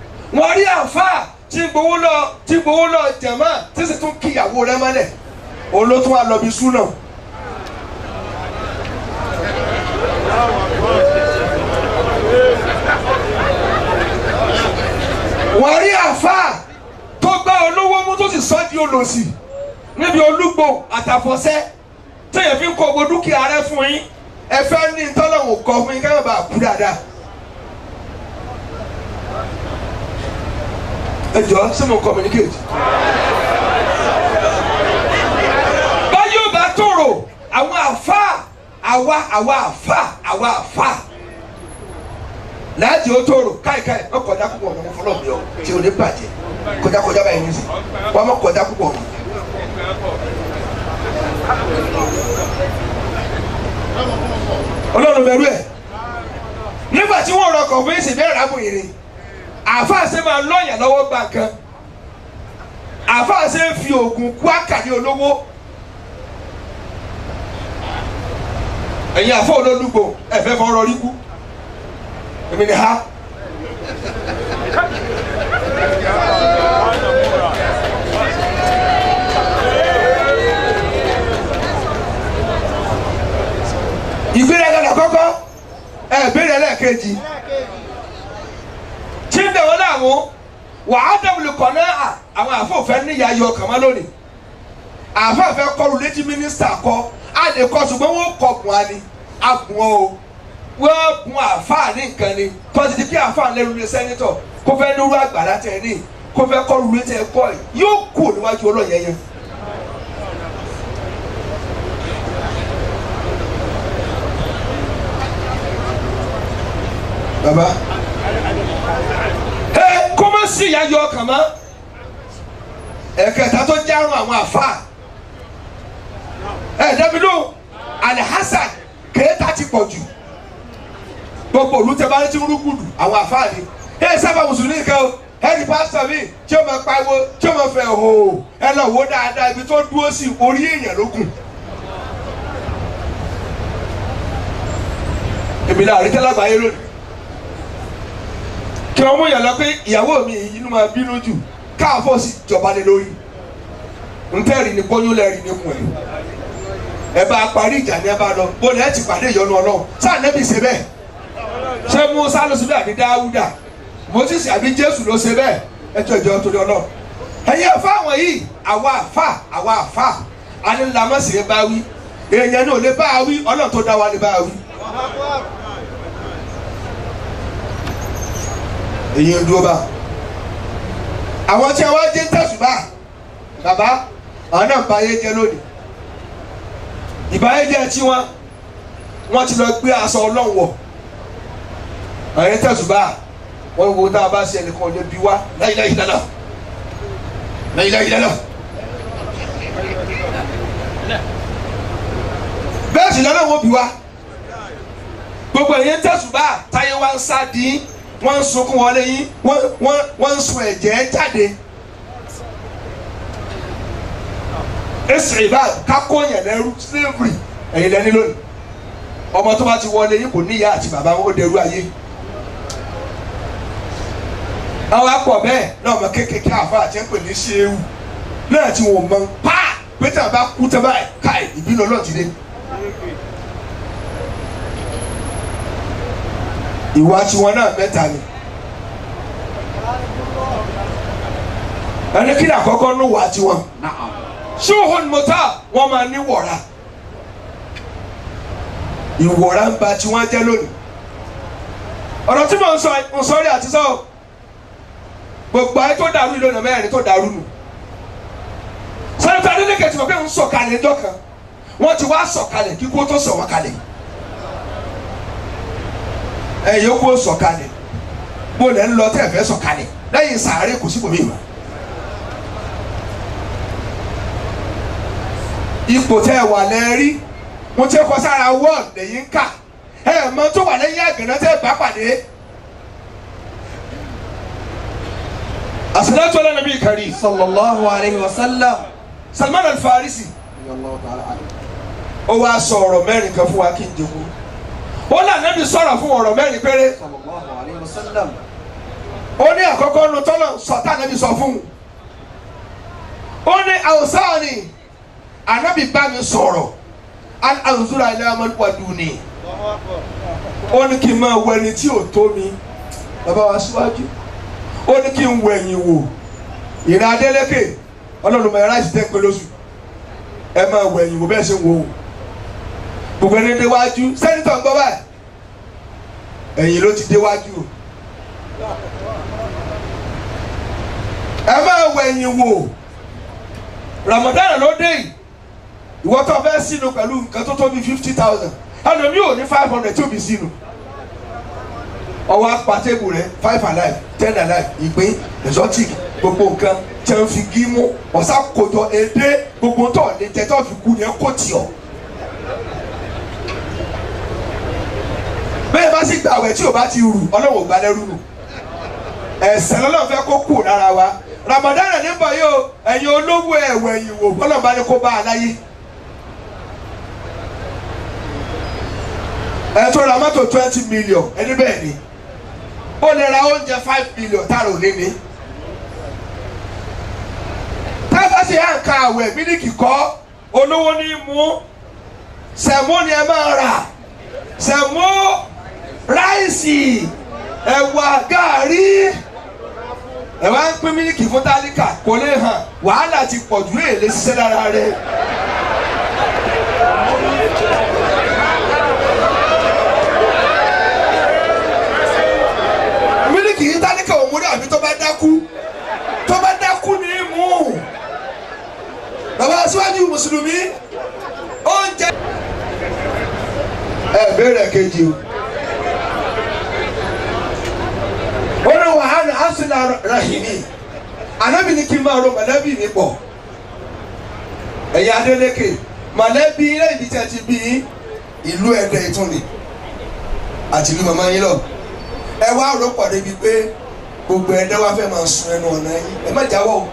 wọ́n rí àfa tí gbowó lọ tí gbowó lọ jẹ̀mọ́ tí sì tún kíyàwó rẹ̀ mọ́lẹ̀ òun ló tún wá lọ bí súnà. wọ́n rí àáfàá tó gbá olówó mú tó sì sọ di olòṣì níbi olúgbò àtàfọ̀sẹ́ téèyàn fi ń kó gbogbo dúkìá rẹ fún yín ẹ fẹ́ ní tọ́lọ́hún kọ fún yín káyọ̀ bá kú dáadáa. ẹ jọ ṣé mo communicate. báyìí ò bá tòrò àwọn àfa àwa àwa àfa àwa àfa láti ó tòrò káìkáì ọ kọjá púpọ̀ ọ̀nà wọn fọlọ́ mi ọ tí o ní bàjẹ́ kọjá kọjá báyìí ní sìn wọn mọ kọjá púpọ̀ ọ̀nà. ọlọ́run bẹ̀rù ẹ̀ nígbà tí wọ́n rọkọ̀ fún ìsìn bẹ́ẹ̀ rábùyìn ni àáfàá ṣe máa lọ́yàn lọ́wọ́ gbà kan àáfàá ṣe ń fi oògùn kú àkàrí olówó ẹ̀yin àfọ olólùgbò ẹ̀fẹ́ fọ́nrọ́ rí kú èmi ni ha. ìgbéraga làkọ́kọ́ ẹ̀ béèrè lẹ́ẹ̀kejì tí ń bẹ̀ wọ́n láàmú wàá dẹ̀wùlù kọ̀ náà àwọn àfọ̀fẹ́ níyà yọ kàmá lónìí àfọ̀fẹ́ kọlù létí mínísítà kọ á lè kọ ṣùgbọ́n wọ́n kọ bùn á ní abùn ọ́ o wọ́n bùn àfáà ní nǹkan ni tọ́sí ti kí àfáà lẹ́nu ní sẹ́nitọ̀ kó fẹ́ nírú àgbàlá tẹ̀ ní kó fẹ́ kọlù létí ẹ̀ kọ́ ẹ̀ yóò kú níwájú ọlọ́yẹyẹ. baba ẹ kó má sí ìyá yọ ọkàn mọ́ ẹ̀kẹta tó járun àwọn àfa ẹ dábìlú alihassan kéétà ti pọ̀ jù gbogbo olùtẹ̀bá ti ń rúgùdù àwọn àfa ni ẹ sábà mùsùlùmí kan o ẹ ní pásítọ̀ mi tí ó máa pariwo tí ó máa fẹ́ hò ẹ lọ wò dáadáa ibi tó dúró sí orí èèyàn ló kù. èmi náà rí tẹ́lágbáyé lónìí kí wọ́n mú yàn lọ pé ìyàwó mi inú máa bínú jù káàfọ́ sí jọba lé lórí ntẹ́rì ni kóyún lẹ́rì ni mú ẹ ẹ bá parí ìjà ni ẹ bá lọ bó lẹ́ẹ̀ ti pàdé ìyọnu ọlọ́run sáà nẹ́bí ṣe bẹ́ẹ̀ ṣé Mùsá ló ṣe bẹ́ẹ̀ àbí Dáúdà Mósìsì àbí Jésù ló ṣe bẹ́ẹ̀ ẹ tó ìjọ torí ọlọ́run ẹ̀yin ẹ̀fọ́ àwọn yìí àwa àfà àwa àfà anilamọ́sì lè bá wí èèyàn náà lè bá wí ọlọ́run tó dá wa lè bá wí. èyí ń dúró bá àwọn tí wọ́n jẹ́ tẹ̀sùbà bàbá àwọn náà bá yé jẹ́ lónìí ìbáyéjẹ́ tí wọ́n wọ́n ti lọ gbé aṣọ ọlọ́wọ̀ àwọn tẹ̀sùbà wọ́n wo tá a bá ṣe ẹnìkan ọjọ́ bí wá láyìláyì dáná láyìláyì dáná. bẹ́ẹ̀ sì lọ́nà wọn bí wá gbogbo ẹ̀yẹ tẹ̀sùbà táyé wá ń sá dín wọ́n ń sunkún wọlé yín wọ́n wọ́n wọ́n ń sun ẹ̀jẹ̀ jáde. ẹsẹ̀ ìbá kákó yẹn lẹ́rú slavery ẹ̀yin lẹ́ni lónìí ọmọ tó bá ti wọlé yín kò níyà àti bàbá wọn ó dẹrú ayé. àwọn akọ bẹ́ẹ̀ náà ọmọ kékeré àfa àti ẹ̀pẹ̀ ní ṣéwù náà tí wọ́n mọ pa pété àbá kú tẹ́ báyìí káì ìbínú ọlọ́ọ̀tì dé. ìwà tiwọn náà mẹ́ta ni ẹni kí ni àkọ́kọ́ ní wà tiwọn ṣóhun mọ́tà wọ́n máa ní wọ̀ra ìwọ̀ra ń ba tiwọn jẹ́ lónìí ọ̀rọ̀ tí mo ń sọ ń sọ rí àti sọ gbogbo ayé tó dàrú ìlú ọ̀nà mẹ́rin tó dàrú nù sẹ́ńtà Adeleke tí mo fẹ́ ń sọ̀kalẹ̀ ẹjọ́ kan wọ́n ti wá sọ̀kalẹ̀ kíkó tó sọ̀ wọ́n kalẹ̀ ẹ yòókù sọ̀kalẹ̀ bó lẹ ń lọ tẹ́ ẹ fẹ́ sọ̀kalẹ̀ lẹ́yìn sàárè kò sí bòmí ìmọ̀. ipò tẹ́ ẹ wà lẹ́rí mo tẹ́ kọ sára wọ́ọ̀d lẹ́yìn ká ẹ mọ tó wà lẹ́yìn àgànná tẹ́ ẹ bá pàdé. àsìlẹ́tò ọlọ́run bíi kárí sallallahu alayhi wa sallam. Salman al-Farisi ó wá sọ ọ̀rọ̀ mẹ́rin kan fún wa kí n jogún ó là nẹ́bi sọ̀rọ̀ fún ọ̀rọ̀ mẹ́rin péré sallallahu alayhi wa sallam. ó ní àkọ́kọ́ nu tọ́lọ̀ sọ̀tà nẹ́bi sọ fún un ó ní àwòsáàní anabi bá mi sọ̀rọ̀ an anzura ilé amadu ni ó ní kí n máa wọ ẹni tí ò tó mi bàbá wa síwájú ó ní kí n wọ ẹ̀yìn wò ìrìn adélékè ọlọ́run mọ̀ ẹ̀rá ìsìtẹ́ pé lóṣù ẹ máa wọ ẹ̀yìn wò bẹ́ẹ̀ ṣe ń wò ó gbogbo ẹni déwájú sẹ́nitọ̀ ń gbọ́ báyìí ẹ̀yìn ló ti déwájú o ẹ máa wọ ẹ̀yìn wò Ramadan ló dé yìí ìwọ tó fẹ́ sínú pẹ̀lú nǹkan tó tó bí fifty thousand ẹlòmí ò ní five hundred tí ò bí sínú ọwọ́ apàtẹ́bù rẹ five alive ten alive ìpín exotic gbogbo nǹkan tí wọ́n fi gímú ọ̀sá kòjọ èdè gbogbo tó ní jẹ tó fi kú ni ẹ kò tì ọ́. bẹ́ẹ̀ bá sì gbàwẹ̀ tí o bá ti rù ọlọ́run ò gbà lẹ́rú nù ẹ̀sẹ̀ lọ́lọ́run fẹ́ kó kù lára wa Ramadan ní bọ̀ yìí o ẹ̀yin olówó ẹ̀wẹ̀ yìí wò bọ́lọ̀ bá ní kó bá a láyé. ẹ tó ra mọ́tò twenty million ẹni bẹ́ẹ̀ ni ó lè ra oúnjẹ five million tá a rò lé ní. táfàṣì à ń ka àwẹ̀ mílíkì kọ́ olówó ní í mú sẹ̀mó ni ẹ máa rà sẹ̀mó ráìsì ẹ̀wà gàárì ẹ wá ń pín mílíkì fún tálíkà kò lè hàn wàhálà ti pọ̀ ju èlé ṣiṣẹ́ lára rẹ̀. mílíkì yìí tálíkà ò múlẹ̀ àbí tó bá dákú tó bá dákú ní í mú bàbá aṣíwájú mùsùlùmí oúnjẹ. ẹ bẹ̀rẹ̀ kejì o ó ní wàhálà asùnà rahimi anabi ni kí n máa ro mọ̀lẹ́bí mi pọ̀ ẹ̀yin Adeleke mọ̀lẹ́bí ilé ìdí tí a ti bí ìlú Ẹdẹ ìtúni àti ìlú màmá yín lọ ẹ wá rò pọ̀ débi pé gbogbo Ẹdẹ wá fẹ́ máa sun ẹnu ọ̀nà yín ẹ má jáwọ́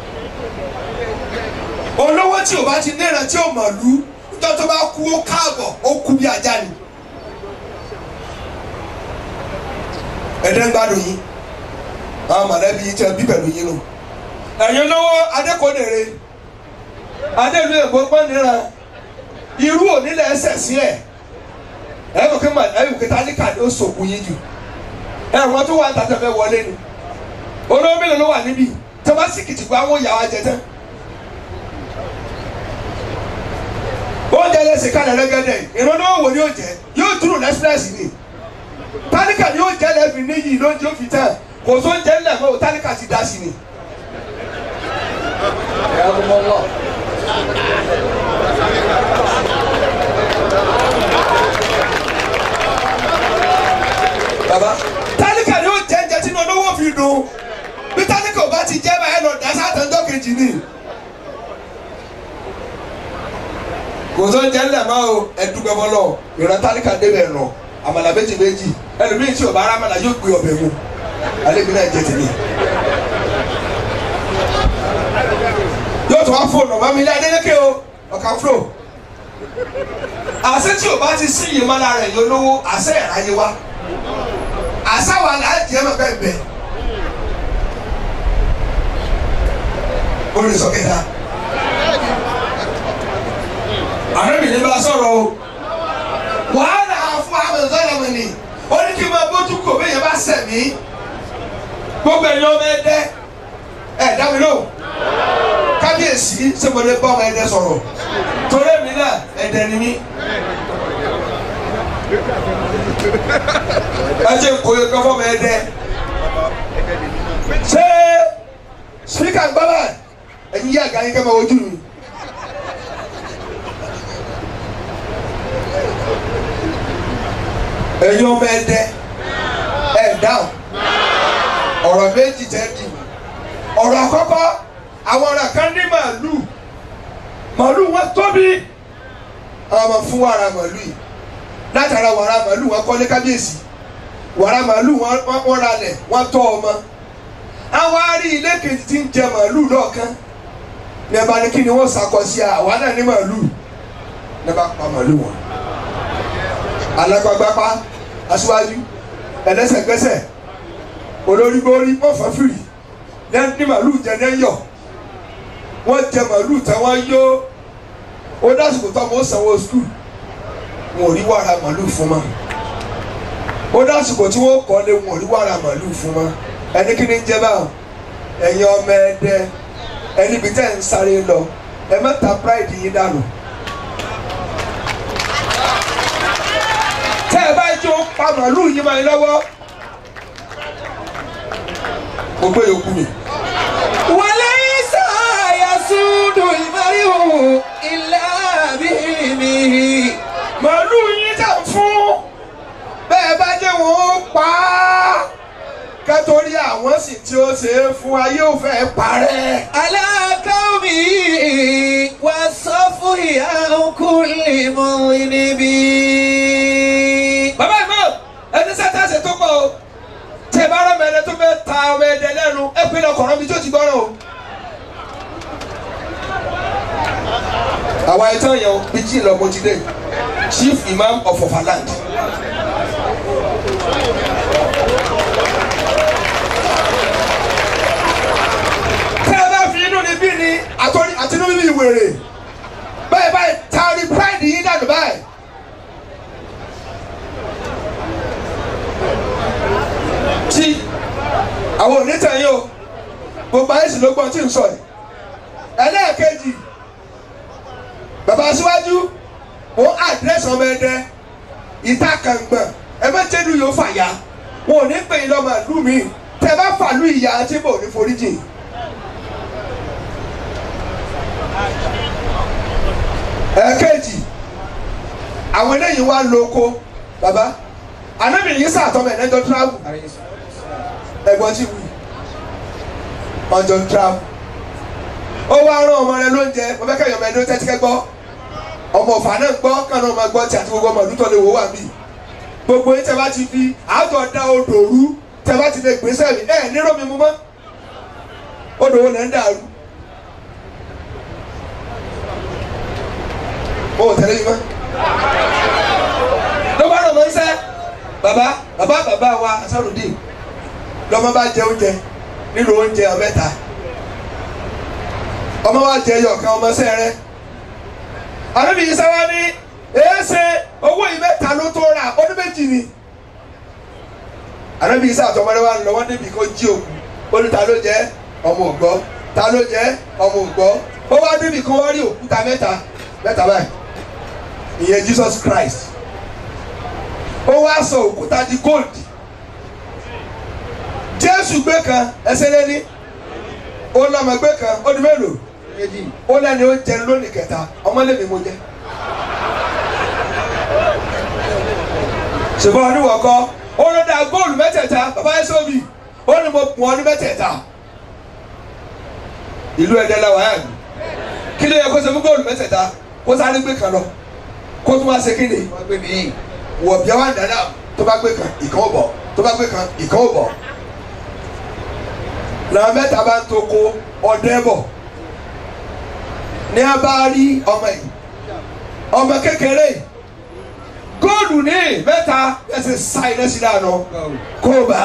o olówó tí o bá ti níran tí o mọ̀ lú nítorí tó bá kú ó káàbọ̀ ó kú bí ajá ni Ẹdẹ ń gbádùn yín àwọn mọ̀lẹ́bí yín tẹ́ bí pẹ̀lú yín nù ẹ̀yin lówó adékòdèrè adélu ègbó pọ́nìran irú onílẹ̀ ẹsẹ̀ sí ẹ̀ ẹ̀ kò kí mà ẹ̀ kò kí tálíkà ni ó sòkù yín jù ẹ̀ wọ́n tó wà tàtẹ̀ fẹ́ wọlé ni olówó mélòó ló wà níbí tó bá sì kìtì gba àwọn ìyàwó ajẹ tán oúnjẹ lẹ́sìn kalẹ̀ rẹ́gẹ́dẹ́ ìrànlọ́wọ́ wo ni yóò jẹ yóò dúró lẹ́sìlẹ́sì ni tálíkà ni yóò jẹ́ lẹ́bi níyì lóúnjẹ ó fi tán kò tó ń jẹ́ ńlẹ̀ mọ́ tálíkà ti dá sí ni. baba tálíkà ni ó jẹ́ jẹ́ tí olówó fi dùn bí tálíkà ò bá ti jẹ́ báyẹn lọ dá sátẹ̀ńdọ́ kejì ni. kò tó ń jẹ́ ńlẹ̀ mọ́ o ẹ̀dúgbẹ́ fọlọ́ ìran tálíkà débẹ̀ nù àmàlà méjì méjì ẹlòmíì tí ò bá rámàlà yóò gbé ọbẹ̀ mu alẹ́ mi náà jẹ tèmi. yóò tún wá fóònù ọ̀bá mi ní Adélékè o ọ̀ka fúlò. àṣẹ tí o bá ti sí yìí mọ́lá rẹ̀ yóò lówó àṣẹ ìráyé wa àṣà wà láti ẹ̀ máa bẹ́ẹ̀ bẹ́ẹ̀. ó lè sọ kẹta. àrẹ́bì ní bá sọ̀rọ̀ o wàhálà fún àwọn ìsọ̀rọ̀ mi ni ó ní kí n máa bójú kò bẹ́ẹ̀ yẹn bá sẹ̀ mí gbogbo ẹ̀yin ọmọ ẹdẹ ẹ dá mi lóhùn kábíyèsí ṣé mo lè bá ọmọ ẹdẹ sọ̀rọ̀ torí èmi náà ẹdẹ ni mí. ẹ jẹ́ nkóyè kan fọmọ ẹdẹ ṣé spíkà ń gbọ́dọ̀ ẹ̀yin yí àga yín kẹ́ máa wojú mi. ẹ̀yin ọmọ ẹdẹ ẹ dáhùn ọ̀rọ̀ méjì tẹ́ di ọ̀rọ̀ àkọ́kọ́ àwọn ọ̀rọ̀ kan ní màálù màálù wọn tóbi àwọn ọmọ fún wàrà màálù yìí látara wàrà màálù wọn kọ́lé kábíyèsí wàrà màálù wọn ralẹ̀ wọn tọ́ ọmọ àwọn arí ilé kejì tí ń jẹ màálù lọ́ọ̀kan ní ẹ̀bá ní kí ni wọ́n sàkọ sí àwa náà ní màálù ní ẹ̀bá pa màálù wọn alágbàgbàpá aṣíwájú ẹlẹ́sẹ̀gbẹ́sẹ̀ olórí borí wọn fọ fìrì ní màlúù jẹ ní yọ wọn jẹ màlúù tí wọn yó ó dásìkò tó ọmọ ó sanwó skul wọn ò rí wàrà màlúù fún ma ó dásìkò tí wọ́n kọ́ lé wọn ò rí wàrà màlúù fún ma ẹni kí ni ń jẹ́ báwọn ẹ̀yin ọmọ ẹ̀dẹ ẹni bí tẹ́ ń sáré lọ ẹ má ta pride yín dànù. tẹ́ ẹ bá jó pa màlúù yín máa ń lọ́wọ́ mo gbé yòókù mi. وليس يسود المرء إلا بإذنه màálù yín tà ń fún bẹ́ẹ̀ bá jẹ́ wọn ó pa á kẹ́tọ́rí àwọn sì tí ó ṣe é fún ayé ò fẹ́ parẹ́. على قومه والصفه عن كل مذنب bàbá ìmọ̀ ẹni sẹ́tà ṣe tó pọ̀ o tẹ bá rọ mẹ́rin tó fẹ́ ta ọmọ ẹ̀dẹ̀ lẹ́nu ẹ pé lọ kọ̀ọ̀rọ̀ mi tó ti gbọ́rọ̀ o. àwa ẹ̀tọ́ yẹn o bí jí lọ mo ti dé chief imam of Ọ̀fàland. tẹ́ ẹ bá fi inú ni bí ni àtọ́ni àtinú bíbí ìwèrè báyìí báyìí taari pride yín dànù báyìí. tí àwọn onítàn yìí o gbogbo ayé sì ló gbọ́n tí ń sọ yìí ẹlẹ́ẹ̀kejì bàbá aṣíwájú ó àdírẹ́sì ọmọ ẹdẹ ìta kàngbọ̀n ẹ má jẹ́nu yóò fàyà wọn ò ní pè é lọ́mọ ìlú mi tẹ bá fàlú ìyá tí bò ní foríjì. ẹ̀ẹ̀kejì àwọn eléyìí wá lóko bàbá anábì yìí sàtọ́mọ̀ ẹ̀ lẹ́jọ́ tíráàbù ẹ̀gbọ́n tí wù ọjọ́ tíráàbù ó wá rán ọmọ rẹ lóúnjẹ mo fẹ́ kẹ́yọ̀ mẹ́rin ló tẹ́tí kẹ́ gbọ́ ọmọ ọ̀fà náà gbọ́ kànáà máa gbọ́ tí àti gbogbo ọmọ ìlú tó lè wò wà mí gbogbo yín tẹ bá ti fi àjọ da odò rú tẹ bá ti lè gbèsè mi ẹ nírò mi mú mọ́ odò wo lẹ́ ń dàrú o ò tẹ̀lé mi mọ́ ló bá rọ̀ mọ́ ń sẹ́ bàbá bàbá bàbá wa asarudin lọmọ bá jẹ oúnjẹ nínú oúnjẹ ọmẹta ọmọ wa jẹ ẹyọ kan ọmọ sẹrẹ àdébí yìí sáwá ní èéṣe owó yìí mẹ́ta ló tó rà ọdún méjì ni àdébí yìí sáàtọ̀ ọmọdé wa ń lọ wọ́n débi kó jí òkú ó ní ta ló jẹ ọmọ ògbọ́ ta ló jẹ ọmọ ògbọ́ ó wá débi kan wọ́n rí òkúta mẹ́ta mẹ́ta báyìí ìyẹn Jesus Christ ó wá sọ òkúta di gold jésù gbé kan ẹsẹ̀ lẹ́ni ó lọ́mọ gbé kan ó di mélòó méjì ó lẹ́ni ó jẹ lónìí kẹta ọmọlẹ́mi mo jẹ. ṣùgbọ́n oníwọ̀kọ́ ó ló da góòlù mẹ́tẹ̀ẹ̀ta bàbá ẹ̀sọ́bì ó ní mo pọ̀ ọ́ ní mẹ́tẹ̀ẹ̀ta ìlú ẹ̀dẹ́ la wàá mi kí ló yẹ kó ṣe fún góòlù mẹ́tẹ̀ẹ̀ta kó sáré gbé kan lọ kó tún wá ṣe kí ni wọ́n gbé mi. wọ̀ bí wá dáná tó bá gbé kan ìkan ò bọ̀ tó bá gbé kan ìkan ò bọ̀ làwọn mẹ́ta bá ń to ko ọdẹ bọ̀ ní a bá rí ọmọ yìí ọmọ kékeré yìí góòlù ní mẹ́ta ẹsẹ̀ sa iná sí dáná kó bá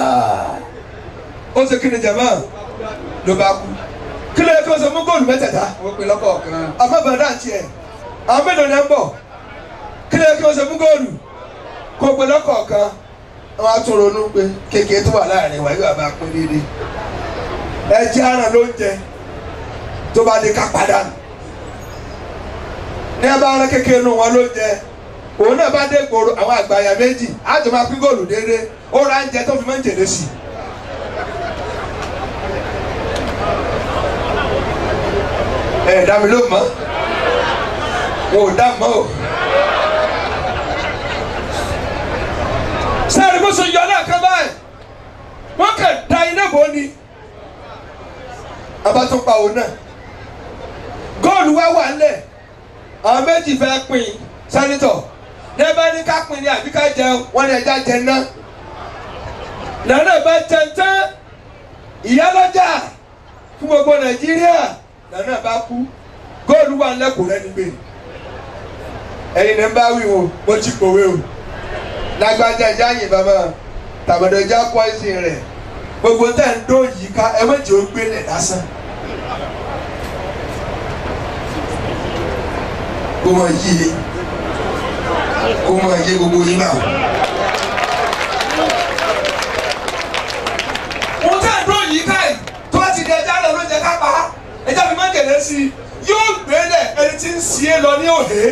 ó ṣe kíni jẹ̀mọ́ ló bá kú kí ló yẹ kí wọ́n sọ fún góòlù mẹ́tẹ̀ẹ̀ta wọ́n pe lọ́kọ̀ọ̀kan. àmọ́ bàdá àti ẹ̀ àwọn mélòó ni ẹ ń bọ̀ kí ló yẹ kí wọ́n ṣe fún góòlù kó pe lọ́kọ̀ọ̀kan wọ́n á tún ronú pé kékeré tó wà láàrin wa yóò bá pín déédéé ẹ jẹ́ àràn lóúnjẹ tó bá lè ká padà nù ní ẹ bá rán kékeré nù wọn lóúnjẹ òun náà bá dé gbòòrò àwọn àgbàyà méjì á jọ máa pín góòlù déédéé ó ra oúnjẹ tó fi máa ń jèrè sí i ẹ dá mi ló mọ́ wọn ò dá mọ́ o. sáré bó so yọ náà kan báyìí wọ́n kàn da iná bò ni abatún pa òun náà góòlù wá wà nílẹ̀ àwọn méjì fẹ́ pín sẹ́nitọ̀ nẹ́ẹ̀bá ní ká pín ní àbí ká jẹun wọ́n ní ẹja jẹ ná nànà bá jẹun tán ìyálọ́jà fún gbogbo nàìjíríà nànà bá kú góòlù wà nílẹ̀ kò rẹ́ni gbé ẹ̀yin ní bá wí o mo ti pòwe o lágbájá ẹja yìnbọn mọ́ tàbọ̀dọ̀ ẹja pọ́ìsì rẹ̀ gbogbo tẹ̀ ń dó yìí ká ẹ méjì ó gbélé lásán. máa yí i kó máa yé gbogbo yín náà. mo tẹ́ ẹ̀ dúró yìí káyì tó bá ti di ẹja lọ ló jẹ ká pa á ẹja fi máa ń gẹ̀lẹ́ sí i yóò gbélé ẹni tí ń sí é lọ ní òde.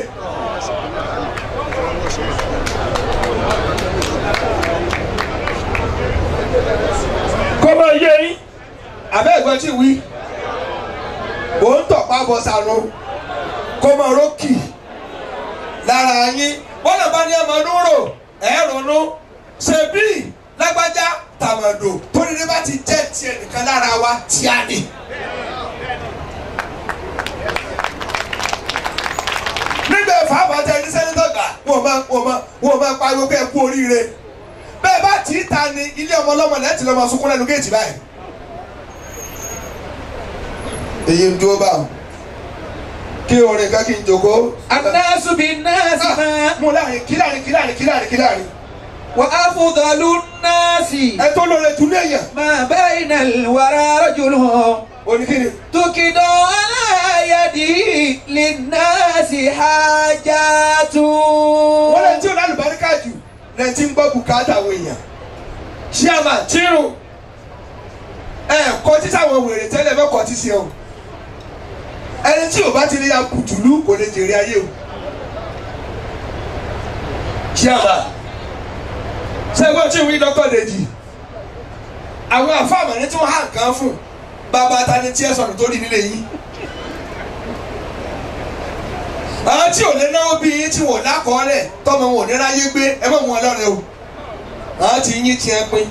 kó máa yé yín àbẹ́ ẹ̀gbọ́n tí wí mò ń tọ̀pá bọ́ sànú kó máa rókì lára yín bọ́lá bá ní ẹ̀mọ́ núrò ẹ̀rọ̀nù ṣèbí lágbájá tàmàdò tónílé bá ti jẹ́ tiẹ̀ nìkan lára wa tí a ní. nígbà ìfàbàtà ẹni sẹ́nitọ̀ gbà wọ́n máa wọ́n máa wọ́n máa pariwo pé ẹ kú oríire bẹ́ẹ̀ bá tì í ta ni ilé ọmọ ọlọ́mọ lẹ́tì lọ́mọ sunkún lẹ́nu géètì báyìí. èyí ń dúró báwọn kí orin kan kí n jòkó. الناس بالناس ما mo láàrin kí láàrin kí láàrin kí láàrin kí láàrin. وأفضل الناس ẹ tó lóore tún léèyàn. ما بين الورى رجل oníkìní. تكد على يده للناس حاجات wọ́n lè tí o lálùbáríkà jù lẹ́yìn tí ń gbọ́ bùkátà àwọn èèyàn. ṣíàmà tírun ẹ kọtí sáwọn wèrè tẹ́lẹ̀ fẹ́ kọtí sí ọ. ẹni tí o bá ti rí ya kùtùlù kò lè jèrè ayé o. ṣíàmà sẹ́gbọ́n tí wí dọ́kọ̀ lèjì àwọn àfàmọ́ ní tí wọ́n hàn kán fún bàbá ta ni tí ẹ sọ̀rọ̀ tó rí nílé yín. àwọn tí ò lè náwó bí yín tí wọ́n lákọọ́lẹ̀ tọ́mọ wọn ò ní ráyé gbé ẹ mọ̀ wọn lọ́rẹ̀ o àwọn tí yín tiẹ̀ pín.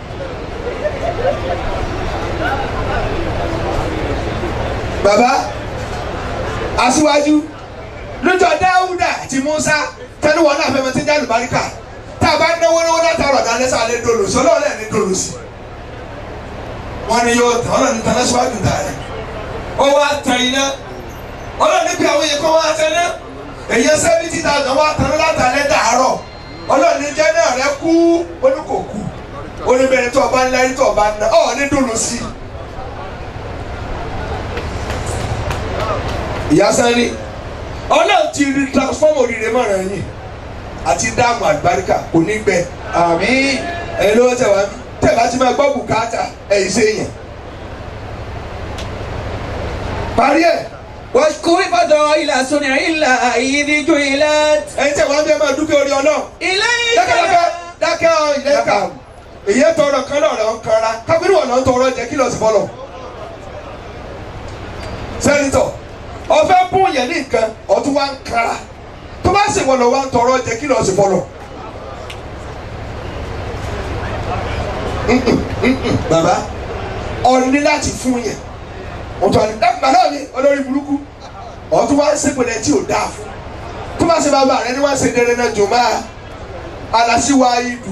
bàbá aṣíwájú lójó dáúdà àti musa tẹnuwọ náà fẹmẹ tí ń jáde baríkà tá a bá náwó náwó látàrọ dáná sá lé dolo sí ọlọ́ọ̀lẹ́ ní dolo sí. wọ́n ní yóò tán ọlọ́ọ̀ni tán lọ́síwájú dáa ó wá tán iná ọlọ́ọ̀ni pé àwọn èèyàn kan wá tán náà èyí seventy thousand wá tán látàlẹ́ dàárọ̀ ọlọ́ọ̀ni jẹ́ náà rẹ kú oníkòkú oníbẹ̀rẹ̀ tó ọba ńlá rí tó ọba ńlá ọ̀ ní dolo sí. ìyá sani ọlọ́run ti rí transform oríire mọ̀ràn yìí àti dáàmú àgbáríkà kò ní gbẹ. آمين ẹ̀yin ló tẹ̀ wá tẹ̀ bá ti máa gbọ́ bùkátà ẹ̀yin ṣe yẹn. parí ẹ̀ واشكر فضائل صنع الله إذ جعلت ẹ̀yin tẹ̀ wá bí ẹ máa dúpẹ́ orí ọlọ́run. إليك dákẹ́dákẹ́ dákẹ́ ọ ìlẹ́ka èyí tọrọ kan náà lọ ń kanra kábírù wọn lọ ń tọrọ jẹ kí lọ sí fọlọ. sẹ́nitọ̀ ọ̀fẹ́ bùn yẹn ní nǹkan ọ̀tún wá ń kanra tó bá sì wọ́n lọ wá ń tọrọ jẹ kí lọ sí fọlọ. Mm-mm, mm-mm, bàbá ọ̀ní láti fún yẹn ọ̀tún àti dákùnmá náà ni olórí burúkú ọ̀tún wá ń sèpèlè tí ò dáa fún tó bá ṣe bàbá rẹ ni wọ́n ṣe dẹrẹ náà jò máa alasiwa idu.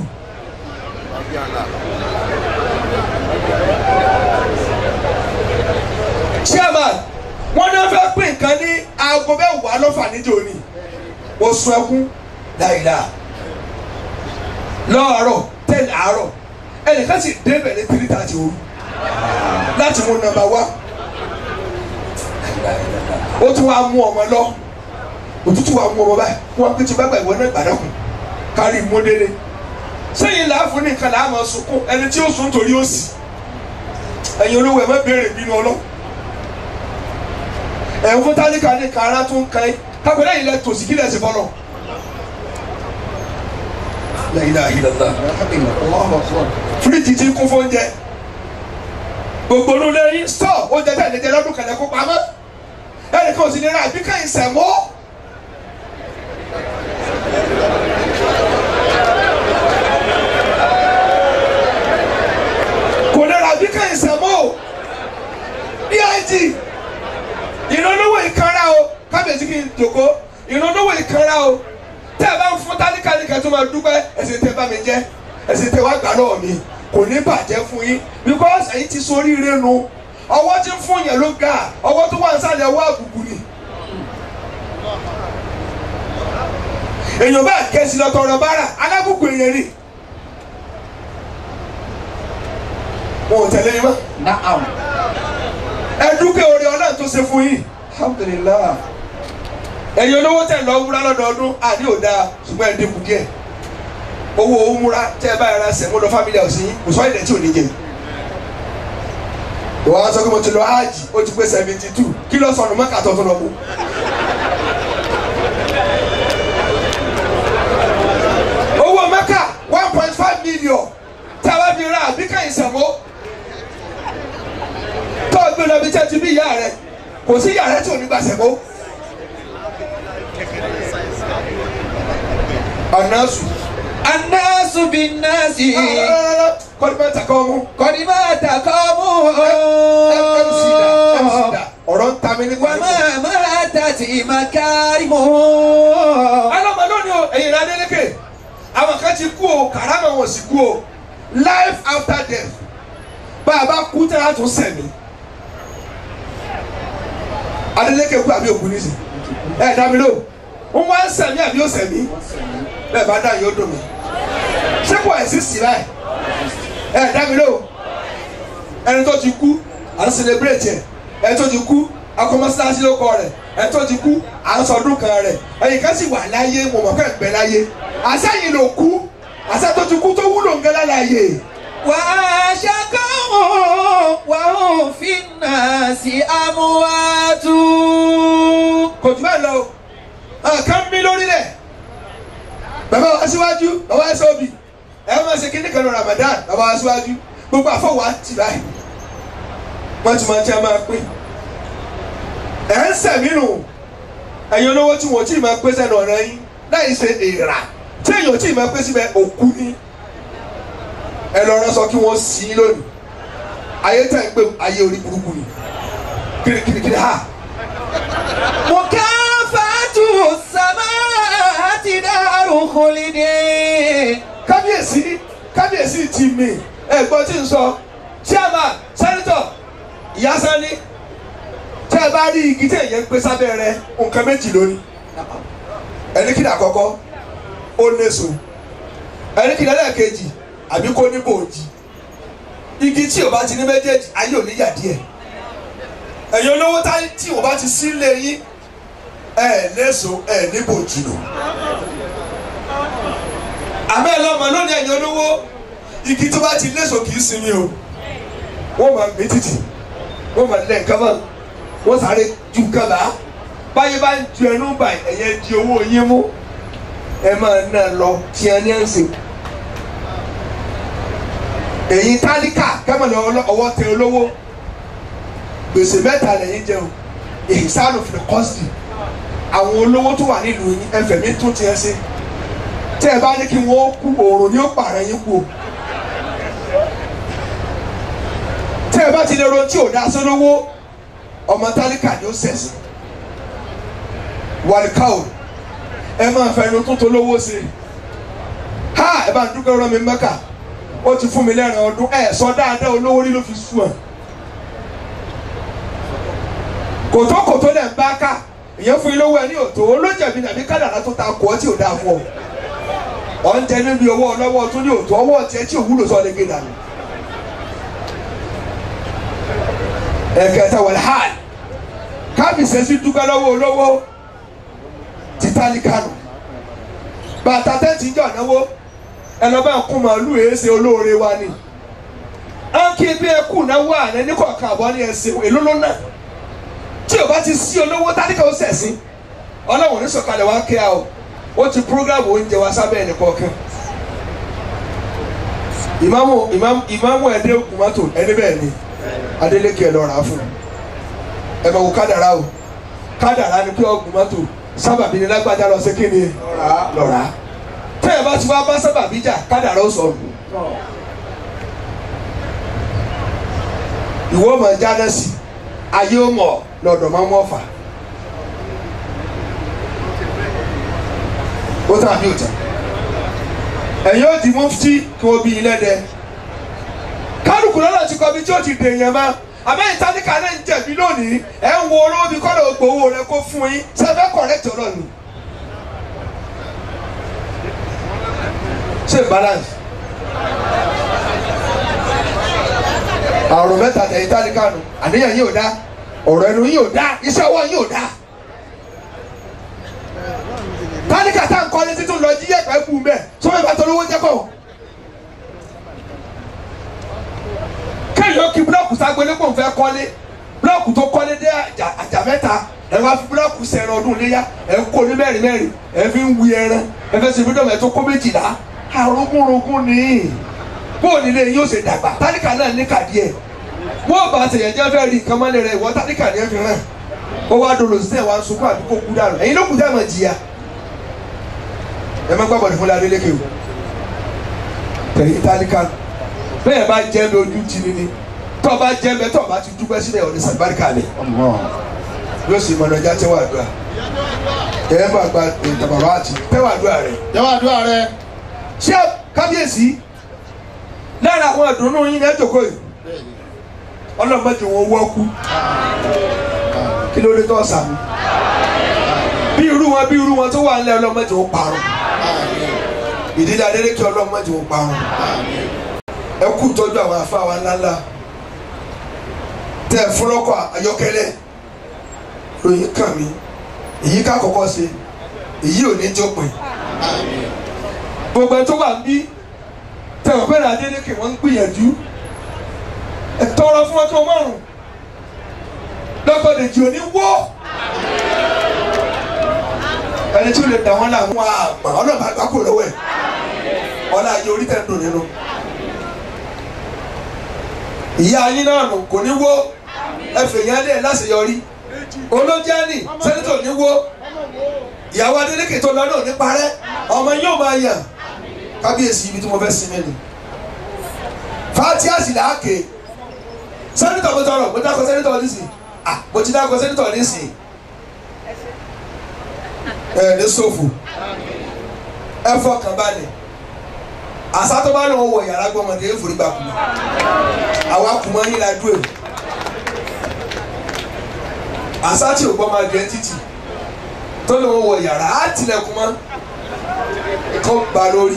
chairman wọn náà fẹ́ pín nǹkan ní aago mẹ́wàá lọ́fà níjó ni mo sun ẹkún dáìlà lọ́ọ̀rọ̀ tẹ́lẹ̀ àárọ̀ ẹnìkan sì débẹ̀ ní three thirty òru láti mú nọ́mbà wá ó tún wá mú ọmọ lọ òtútù wa mú ọmọ báyìí wọn kí ti bá gbà ìwọ náà gbàdọkùn kárí ìmúdélé sẹ́yìn làáfù ní nǹkan làá máa sunkún ẹni tí ó sùn torí ó sì ẹ̀yin olówó ẹ̀ má béèrè bínú ọlọ́ ẹ̀ ń fún tálíkà ní kàrá tó ń kan ẹ́ kápẹ́ lẹ́yìn lẹ́ tòsí kí lẹ́ sì fọlọ́ lẹ́yìn náà yìí lọ́la fíríjì ti kún fún oúnjẹ gbogbo olú lẹ́yìn stọ̀ oúnjẹ tẹ̀lé jẹ lọ́dún kẹlẹ́ kó pamọ́ ẹnì kan ò sì ní ra àbíkẹ́ ìsẹ̀mọ́. kò lè ra bí kẹ́hìn sẹ́mọ́ o dig ìrànlọ́wọ́ ìkanra o kábíyèsí kì í jòkó ìrànlọ́wọ́ ìkanra o tẹ́ ẹ bá ń fún tálíkàlíkà tó máa dúpẹ́ ẹ̀sìn tẹ́ bá mi jẹ́ ẹ̀sìn tẹ́ wá gbà lọ́wọ́ mi kò ní bàjẹ́ fún yín because ẹ̀yin ti sọ oríire nu ọwọ́ tí ń fún yẹn ló ga ọwọ́ tó wà ń sálẹ̀ ọwọ́ àbùkù ni. èèyàn bá kẹ́sì lọ́tọ̀ ọ̀rọ̀ bára alábùkù èèyàn rí wọn ò tẹ̀lé yín mọ́ نعم ẹ dúpẹ́ orí ọlọ́run tó ṣe fún yín الحمد لله ẹ̀yin olówó tẹ̀ lọ wúra lọ́dọọdún àní ò dáa ṣùgbọ́n ẹ̀ dínkù díẹ̀ owó òmùra tẹ́ ẹ bá yàrá sẹ̀mú lọ family house yín kò sọ ìdẹ̀ tí ò ní jẹ ìwọ á sọ pé mo ti lọ hajj ó ti pé seventy two kí ló sọnù mọ́kà tó tún lọ mú. owó mẹ́kà one point five million tí a bá fi ra àbíkà ìsẹ̀mó tó o gbé lọ bí tẹ́ ti bí ìyá rẹ kò sí ìyá rẹ tí ò ní gbà sẹ̀mó. anasu. الناس بالناس kọ́ni bá takọ́ mú. قد مات قوم mc da mc da ọ̀rọ̀ ń ta mi ní kọ́ni. وما ماتت مكارمه alọ́mọ lónìí o ẹ̀yin ìlànà ẹlẹ́kẹ̀ àwọn kan ti kú o kàrámà wọn sì kú o life after death bá a bá kú tẹ́ a tún sẹ̀mí Adeleke kú àbí òkú nísì ẹ dá mi lò ń wá ń sẹ̀mí àbí ó sẹ̀mí bẹ́ẹ̀ bá dá yóò dùn mí ṣé kò ẹ̀ sí sí báyìí ẹ dá mi lò ẹni tó ti kú à ń celebrate ẹ ẹni tó ti kú akọmọsíláṣí ló kọ rẹ ẹni tó ti kú à ń sọdún kan rẹ ẹ̀yin kan sì wà láyé mo mọ̀ fẹ́ gbẹ láyé àṣẹyìn ló kú àṣẹ tó ti kú tó wúlò ń gẹ láláyé وعاش قوم وهم في الناس أموات kò jù bẹ́ẹ̀ lọ o ọ̀kan mi lórílẹ̀ bàbá wa síwájú bàbá wa sọ́ọ̀bì ẹ̀ máa ṣe kíní kan ní Ramadan bàbá wa síwájú gbogbo àfọwọ́ àti báyìí wọ́n ti máa ń tẹ́ máa pín ẹ̀ ń sẹ̀mí nù ẹ̀yin olówó tí wọ́n tí ì máa pé sẹ́nu ọ̀rẹ́ yín láì ṣe èèrà tí èèyàn tí ì máa pé síbẹ̀ òkú ni ẹ lọ rán sọ kí wọ́n sí i lónìí ayé tẹ̀ ń pè ayé orí burúkú ni kirikirikiri ha مكافأة السماء دار خلد kábíyèsí kábíyèsí ti mi ẹ̀gbọ́n tí ń sọ chairman senator ìyá sani tẹ́ ẹ bá rí igi tí èyàn ń gbé sábẹ́ rẹ̀ nǹkan méjì lónìí ẹni kìlọ̀ àkọ́kọ́ ó léso ẹni kìlọ̀ ẹlẹ́ẹ̀kejì àbí kó ní bòójì igi tí o bá ti ní méjèèjì ayé ò ní yà díẹ̀ ẹ̀yin olówó táyé tí o bá ti sí lé yín ẹ̀ léso ẹ̀ ní bòójì nù àmọ́ ẹ lọ́mọ lónìí ẹ̀yin olówó igi tó bá ti léso kì í sinmi o wọ́n máa gbé títì wọ́n máa lẹ̀ nǹkan mọ́ wọ́n sáré ju nǹkan bá báyìí bá ń ju ẹnu bá ẹ̀yẹ di owó yín mú ẹ máa ná lọ tí ẹ ní ẹ̀ ń sè èyí tálíkà kẹ́mọ̀lẹ́ ọwọ́ tẹ olówó gbèsè mẹ́ta lẹ́yìn jẹun èyí sáànù fìlẹ̀ kọ́sìtì àwọn olówó tó wà nílùú yín ẹfẹ̀mí tún tiẹ̀ ṣe tẹ́ ẹ bá ní kí wọ́n kú òòrùn ni ó pààrọ̀ yín kú o tẹ́ ẹ bá ti lè ro tí ò dá sólówó ọmọ tálíkà ni ó sẹ̀sìn wàlíkàó ẹ máa fẹnu tó tó lówó sí ha ẹ bá ń dúpẹ́ rán mi mẹ́kà ó ti fún mi lẹ́rìn ọdún ẹ sọ dáadáa olówó rí ló fi sùn ẹ̀ kòtókòtó lẹ̀ ń bá ká ìyẹn fún ilé owó ẹ ní òtò olójẹ̀bi nàbí kádàrá tó ta kọ́ tí ò dáa fún ọ ọ̀ ń tẹ níbi owó ọlọ́wọ́ tó ní òtò ọwọ́ tiẹ̀ tí òwúlò sọ lẹ́gẹ̀ dànù. ẹ̀kẹta wọlé hàn kábíyèsí sí dúpẹ́ lọ́wọ́ olówó títàlí kánò bàtà tẹ́ǹtì jọ̀ náwó ẹ lọ bá ń kún màálù èéṣe olóore wa ni à ń kí bí ẹ kù náwó àná ní kọ̀ọ̀kan àbọ̀ ní ẹsẹ̀ èló ló náà tí o bá ti sí olówó tálíkà ó sẹ̀sìn ọlọ́run ní sọ̀kalẹ̀ wá kí a o ó ti programu oúnjẹ wa sábẹ́ ẹnì kọ̀ọ̀kan ìmáàmù ìmáàmù ìmáàmù ẹ̀dẹ́ ògùnmọ́tò ẹni bẹ́ẹ̀ ni Adeleke ẹ lọ rà á fún ẹ bẹ̀ wò kádàrá o kádàrá ni pé ògùnmọ́tò sábàbí ni lágbájá lọ sí kí ni lọ rà á tẹ́ ẹ bá ti wá bá sábàbí jà kádàrá ó sọ̀rọ̀ ìwọ ọmọ jáde sí ayé ó mọ̀ lọ́dọ̀ máa mú ọ̀fà ó tàn àbí òtàn ẹ̀yin ó di mufti kí wọ́n bí ilé dẹ kálukú lọ́nà tí kọ́ bí tí ó ti dèèyàn mọ́ àmẹ́yìn tálíkà náà ń jẹ̀bi lónìí ẹ̀ ń wo olówó bí kọ́lọ̀ gbowó rẹ kó fún yín sẹ́fẹ́ kọ̀rẹ́tì ọ̀rọ̀ ni ṣé balance àrùn mẹ́ta tẹ̀yìn tálíkà nù àníyàn yìí ò dá ọ̀rọ̀ ẹnu yìí ò dá iṣẹ́ ọwọ́ yìí ò dá tálíkà tá à ń kọ́lé títún lọ jí yẹ̀pẹ̀ kú mẹ́ sọ́mọ́ ìbá tó lówó jẹ́ kọ́. kéèyàn kí búlọ́ọ̀kù ságbélé kò ń fẹ́ kọ́lé búlọ́ọ̀kù tó kọ́lé dé àjà àjà mẹ́ta ẹ wá fi búlọ́ọ̀kù sẹ̀rọ̀ ọdún léyà ẹ kó ní mẹ́rin mẹ́rin ẹ fi ń wi ẹran ẹ fẹ́ ṣe fídíọ̀mù ẹ tó kó méjìlá àrùnkùnrunkùn ni bóòlù ilé yóò ṣe dàgbà tálíkà náà ní kàdí ẹ̀ wọ́n bá ṣèyàn jẹ́ fẹ́ rí nǹkan mọ́lẹ̀ rẹ̀ ìwọ tálíkà ní ẹ fi hàn ó wá dolo sí ẹ̀ wá ń sunkún àbí kó kú dànù ẹ̀yin ló kù dá mọ̀ jìyà ẹ má gbàgbọ́ ní fúnlẹ̀ adélékè o tẹ̀lé tálíkà bẹ́ẹ̀ bá jẹ́ mi ojú ti ni ni tọ́ bá jẹ́ mi tọ́ bá ti dúpẹ́ sílẹ̀ ọ̀dẹ sàbáríkà ni yóò sì mọ̀nà ọjà tẹ́wọ́ àdúrà ẹ̀ bá gba ìtàbàbà àti tẹ́wọ́ àdúrà rẹ̀ jẹ́wọ́ àdúrà rẹ ṣé kábíyèsí lára àwọn àdùnnú yín ní ẹjọ́ yìí ọlọ́mọdé wọn wọ́kú kí ló dé tó sàmì bí irú wọn bí irú wọn tó wà nílẹ̀ ọlọ́mọdé wọn parun ìdílé adélékè ọlọ́mọdé wọn parun ẹ kú tọ́jú àwọn afáwa ńláńlá tẹ ẹ fúnlọ́kọ̀ ayọ́kẹ́lẹ́ ròyìn kàn mí èyí ká kọ́kọ́ ṣe èyí ò ní jópin gbogbo ẹ tó wà ń bí tẹ̀wọ̀n bẹ́ẹ̀ adélékè wọ́n ń gbìyànjú ẹ tọrọ fún wọn tó márùn lọ́kọ̀dẹ̀jì ò ní wọ́ ẹni tí ó lè dà wọ́n là wọ́n àmọ́ ọlọ́ba àgbà kò lọ́wọ́ ẹ̀ ọlá ayé orí tẹ̀ ń dùn nínú ìyá yín náà nù kò ní wó ẹfẹ̀ yẹn lé láṣeyọrí olójẹ́ni sẹ́nitọ̀ ní wó ìyàwó adélékè tó lọ náà ní parẹ́ ọmọ yóò máa yàn kábíyèsí ibi tí mo fẹ́ sinmi ni fatiasi là á ké sẹ́nitọ̀ mo tọrọ mo dákọ̀ sẹ́nitọ̀ nísìn ah mo ti dákọ̀ sẹ́nitọ̀ nísìn ẹ ní sọ́fù ẹ fọkàn balẹ̀ àṣà tó bá lọ wọ yàrá gbọmọdé ẹ forí gbà kùmọ àwa kùmọ yín la dúró àṣà tí ò gbọmọ adìẹ títì tó lọ wọ yàrá á tilẹ̀kùn mọ́ kó ba lórí.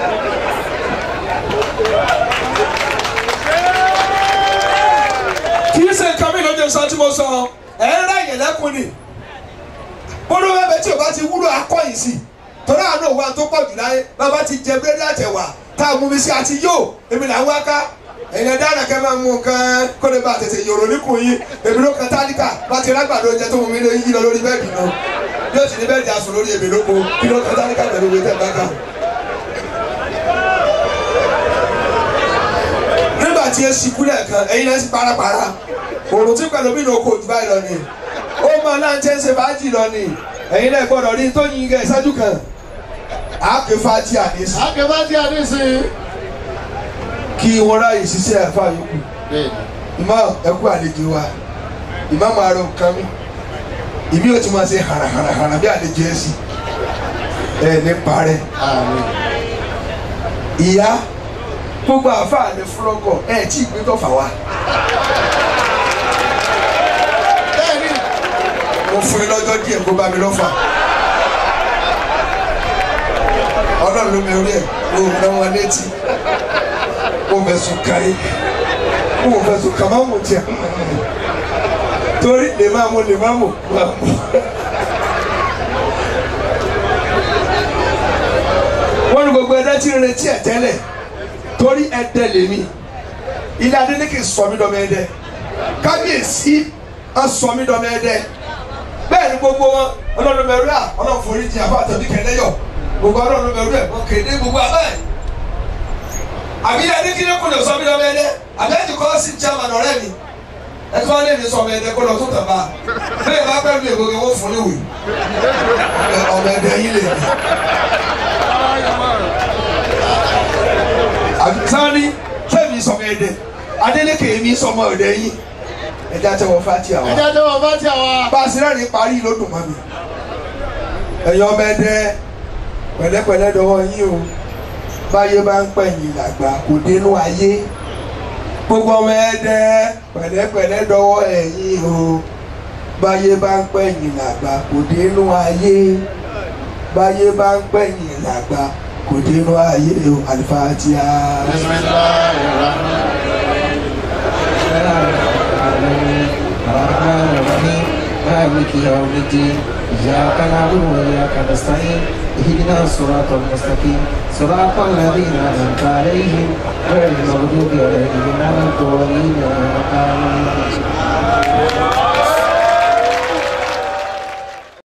kì í ṣe nǹkan mi lóde sọ tí mo sọ ẹ ń rà yẹn lẹ́kùn ni bólú bẹ́ẹ̀ tí o bá ti wúlò akọ́yìn sí torí àánú òwa tó pọ̀ jù láyé bàbá ti jẹ búrẹ́dì àtẹ̀wà tá a mú mi sí àti yóò èmi là ń wá ká èèyàn dára kẹ́ máa mú nǹkan kó lè bá tètè yòrò níkùn yín èmi ló kan tálíkà bá ti rágbàdo oúnjẹ tó mú mi lé yí lọ lórí bẹ́ẹ̀dì náà bí o sì ní bẹ́ẹ̀dì aṣọ lórí èmi lóko kí ló kan tálíkà pẹ̀lú ìwé tẹ̀ bá kà. nígbà tí esi kúlẹ̀ kan ẹ̀yin náà sì parapara òrùn tí pẹ̀lú mi ní oko òjú báyìí lọ ni ó máa náà ń tẹ́ ṣe fàájì lọ ni ẹ̀yin náà gbọ́dọ̀ rí tó yin gẹ̀ ṣáájú kan àáké fàájì àdéṣe akẹ́bá tí a ní sí i. kí wọ́n ráyè ṣiṣẹ́ ẹ̀fà yòókù ìmọ̀ ẹ̀kú àlejò wa ìmọ̀ máa rọ nǹkan mi ìmí ò ti máa ṣe hàràhàràhàrà bí àlejò ẹ̀ sì ẹ̀ ní parẹ́ ìyá gbogbo àfáà ní fúlọ́gọ̀ ẹ̀ tí ì gbé tọ́fà wa bẹ́ẹ̀ni mo fún yín lọ́jọ́ díẹ̀ kó bá mi lọ́fà ọlọ́run ló mi orí ẹ̀ kó o ná wọn létí kó o fẹ́ sùn káyé kó o fẹ́ sùn kàmá mọ̀ tiẹ̀ torí lè máa mú lè máa mú máa mú. wọ́n ní gbogbo ẹ̀dá tí ń retí ẹ̀ tẹ́lẹ̀ torí ẹ̀dẹ̀ lèmi ilé adélékè sọ mí dọ́mọ ẹ̀dẹ̀ kábíyèsí sọ mí dọ́mọ ẹ̀dẹ̀ bẹ́ẹ̀ ni gbogbo wọn ọlọ́run mẹ́rù à ọlọ́run forí jìn àbá àtẹ̀bí kẹ́lẹ́yọ̀ gbogbo ọlọ́run mẹ́rù ẹ̀ wọ́n kéde gbogbo abẹ́ àbí ẹni kí ló kún lè sọ mí dọ́mọ ẹ̀dẹ̀ àbí ẹni kọ́ sí chairman ọ̀rẹ́ mi ẹni kọ́ lè mi sọ ọmọ ẹ̀dẹ̀ kó lọ tó tàn bá bẹ́ẹ̀ bá pẹ́ mi ègbò kí wọ́n fún níwèé ọmọ ẹ̀dẹ̀ yín lè mi. sani fẹmi sọmọ ẹdẹ adeleke mi sọmọ ẹdẹ yín ẹjẹ àtẹwọ fati àwọn ẹjẹ tó wọ bá tí a wá. bá a sì rẹ́rìn parí ló dùn mọ́ mi ẹ̀yin ọmọ ẹdẹ pẹ̀lẹ́pẹ̀lẹ́ dọwọ́ yín o báyé bá ń pẹ̀yìn làgbà kò dénú ayé gbogbo ọmọ ẹdẹ pẹ̀lẹ́pẹ̀lẹ́ dọwọ́ ẹ̀yin o báyé bá ń pẹ̀yìn làgbà kò dénú ayé báyé bá ń pẹ̀yìn làgbà kò dénú ayé o àlùfáàtìyà. الرحمن الرحيم مالك يوم الدين إياك نعبد وإياك نستعين اهدنا الصراط المستقيم صراط الذين أنعمت عليهم غير المغضوب عليهم ولا الضالين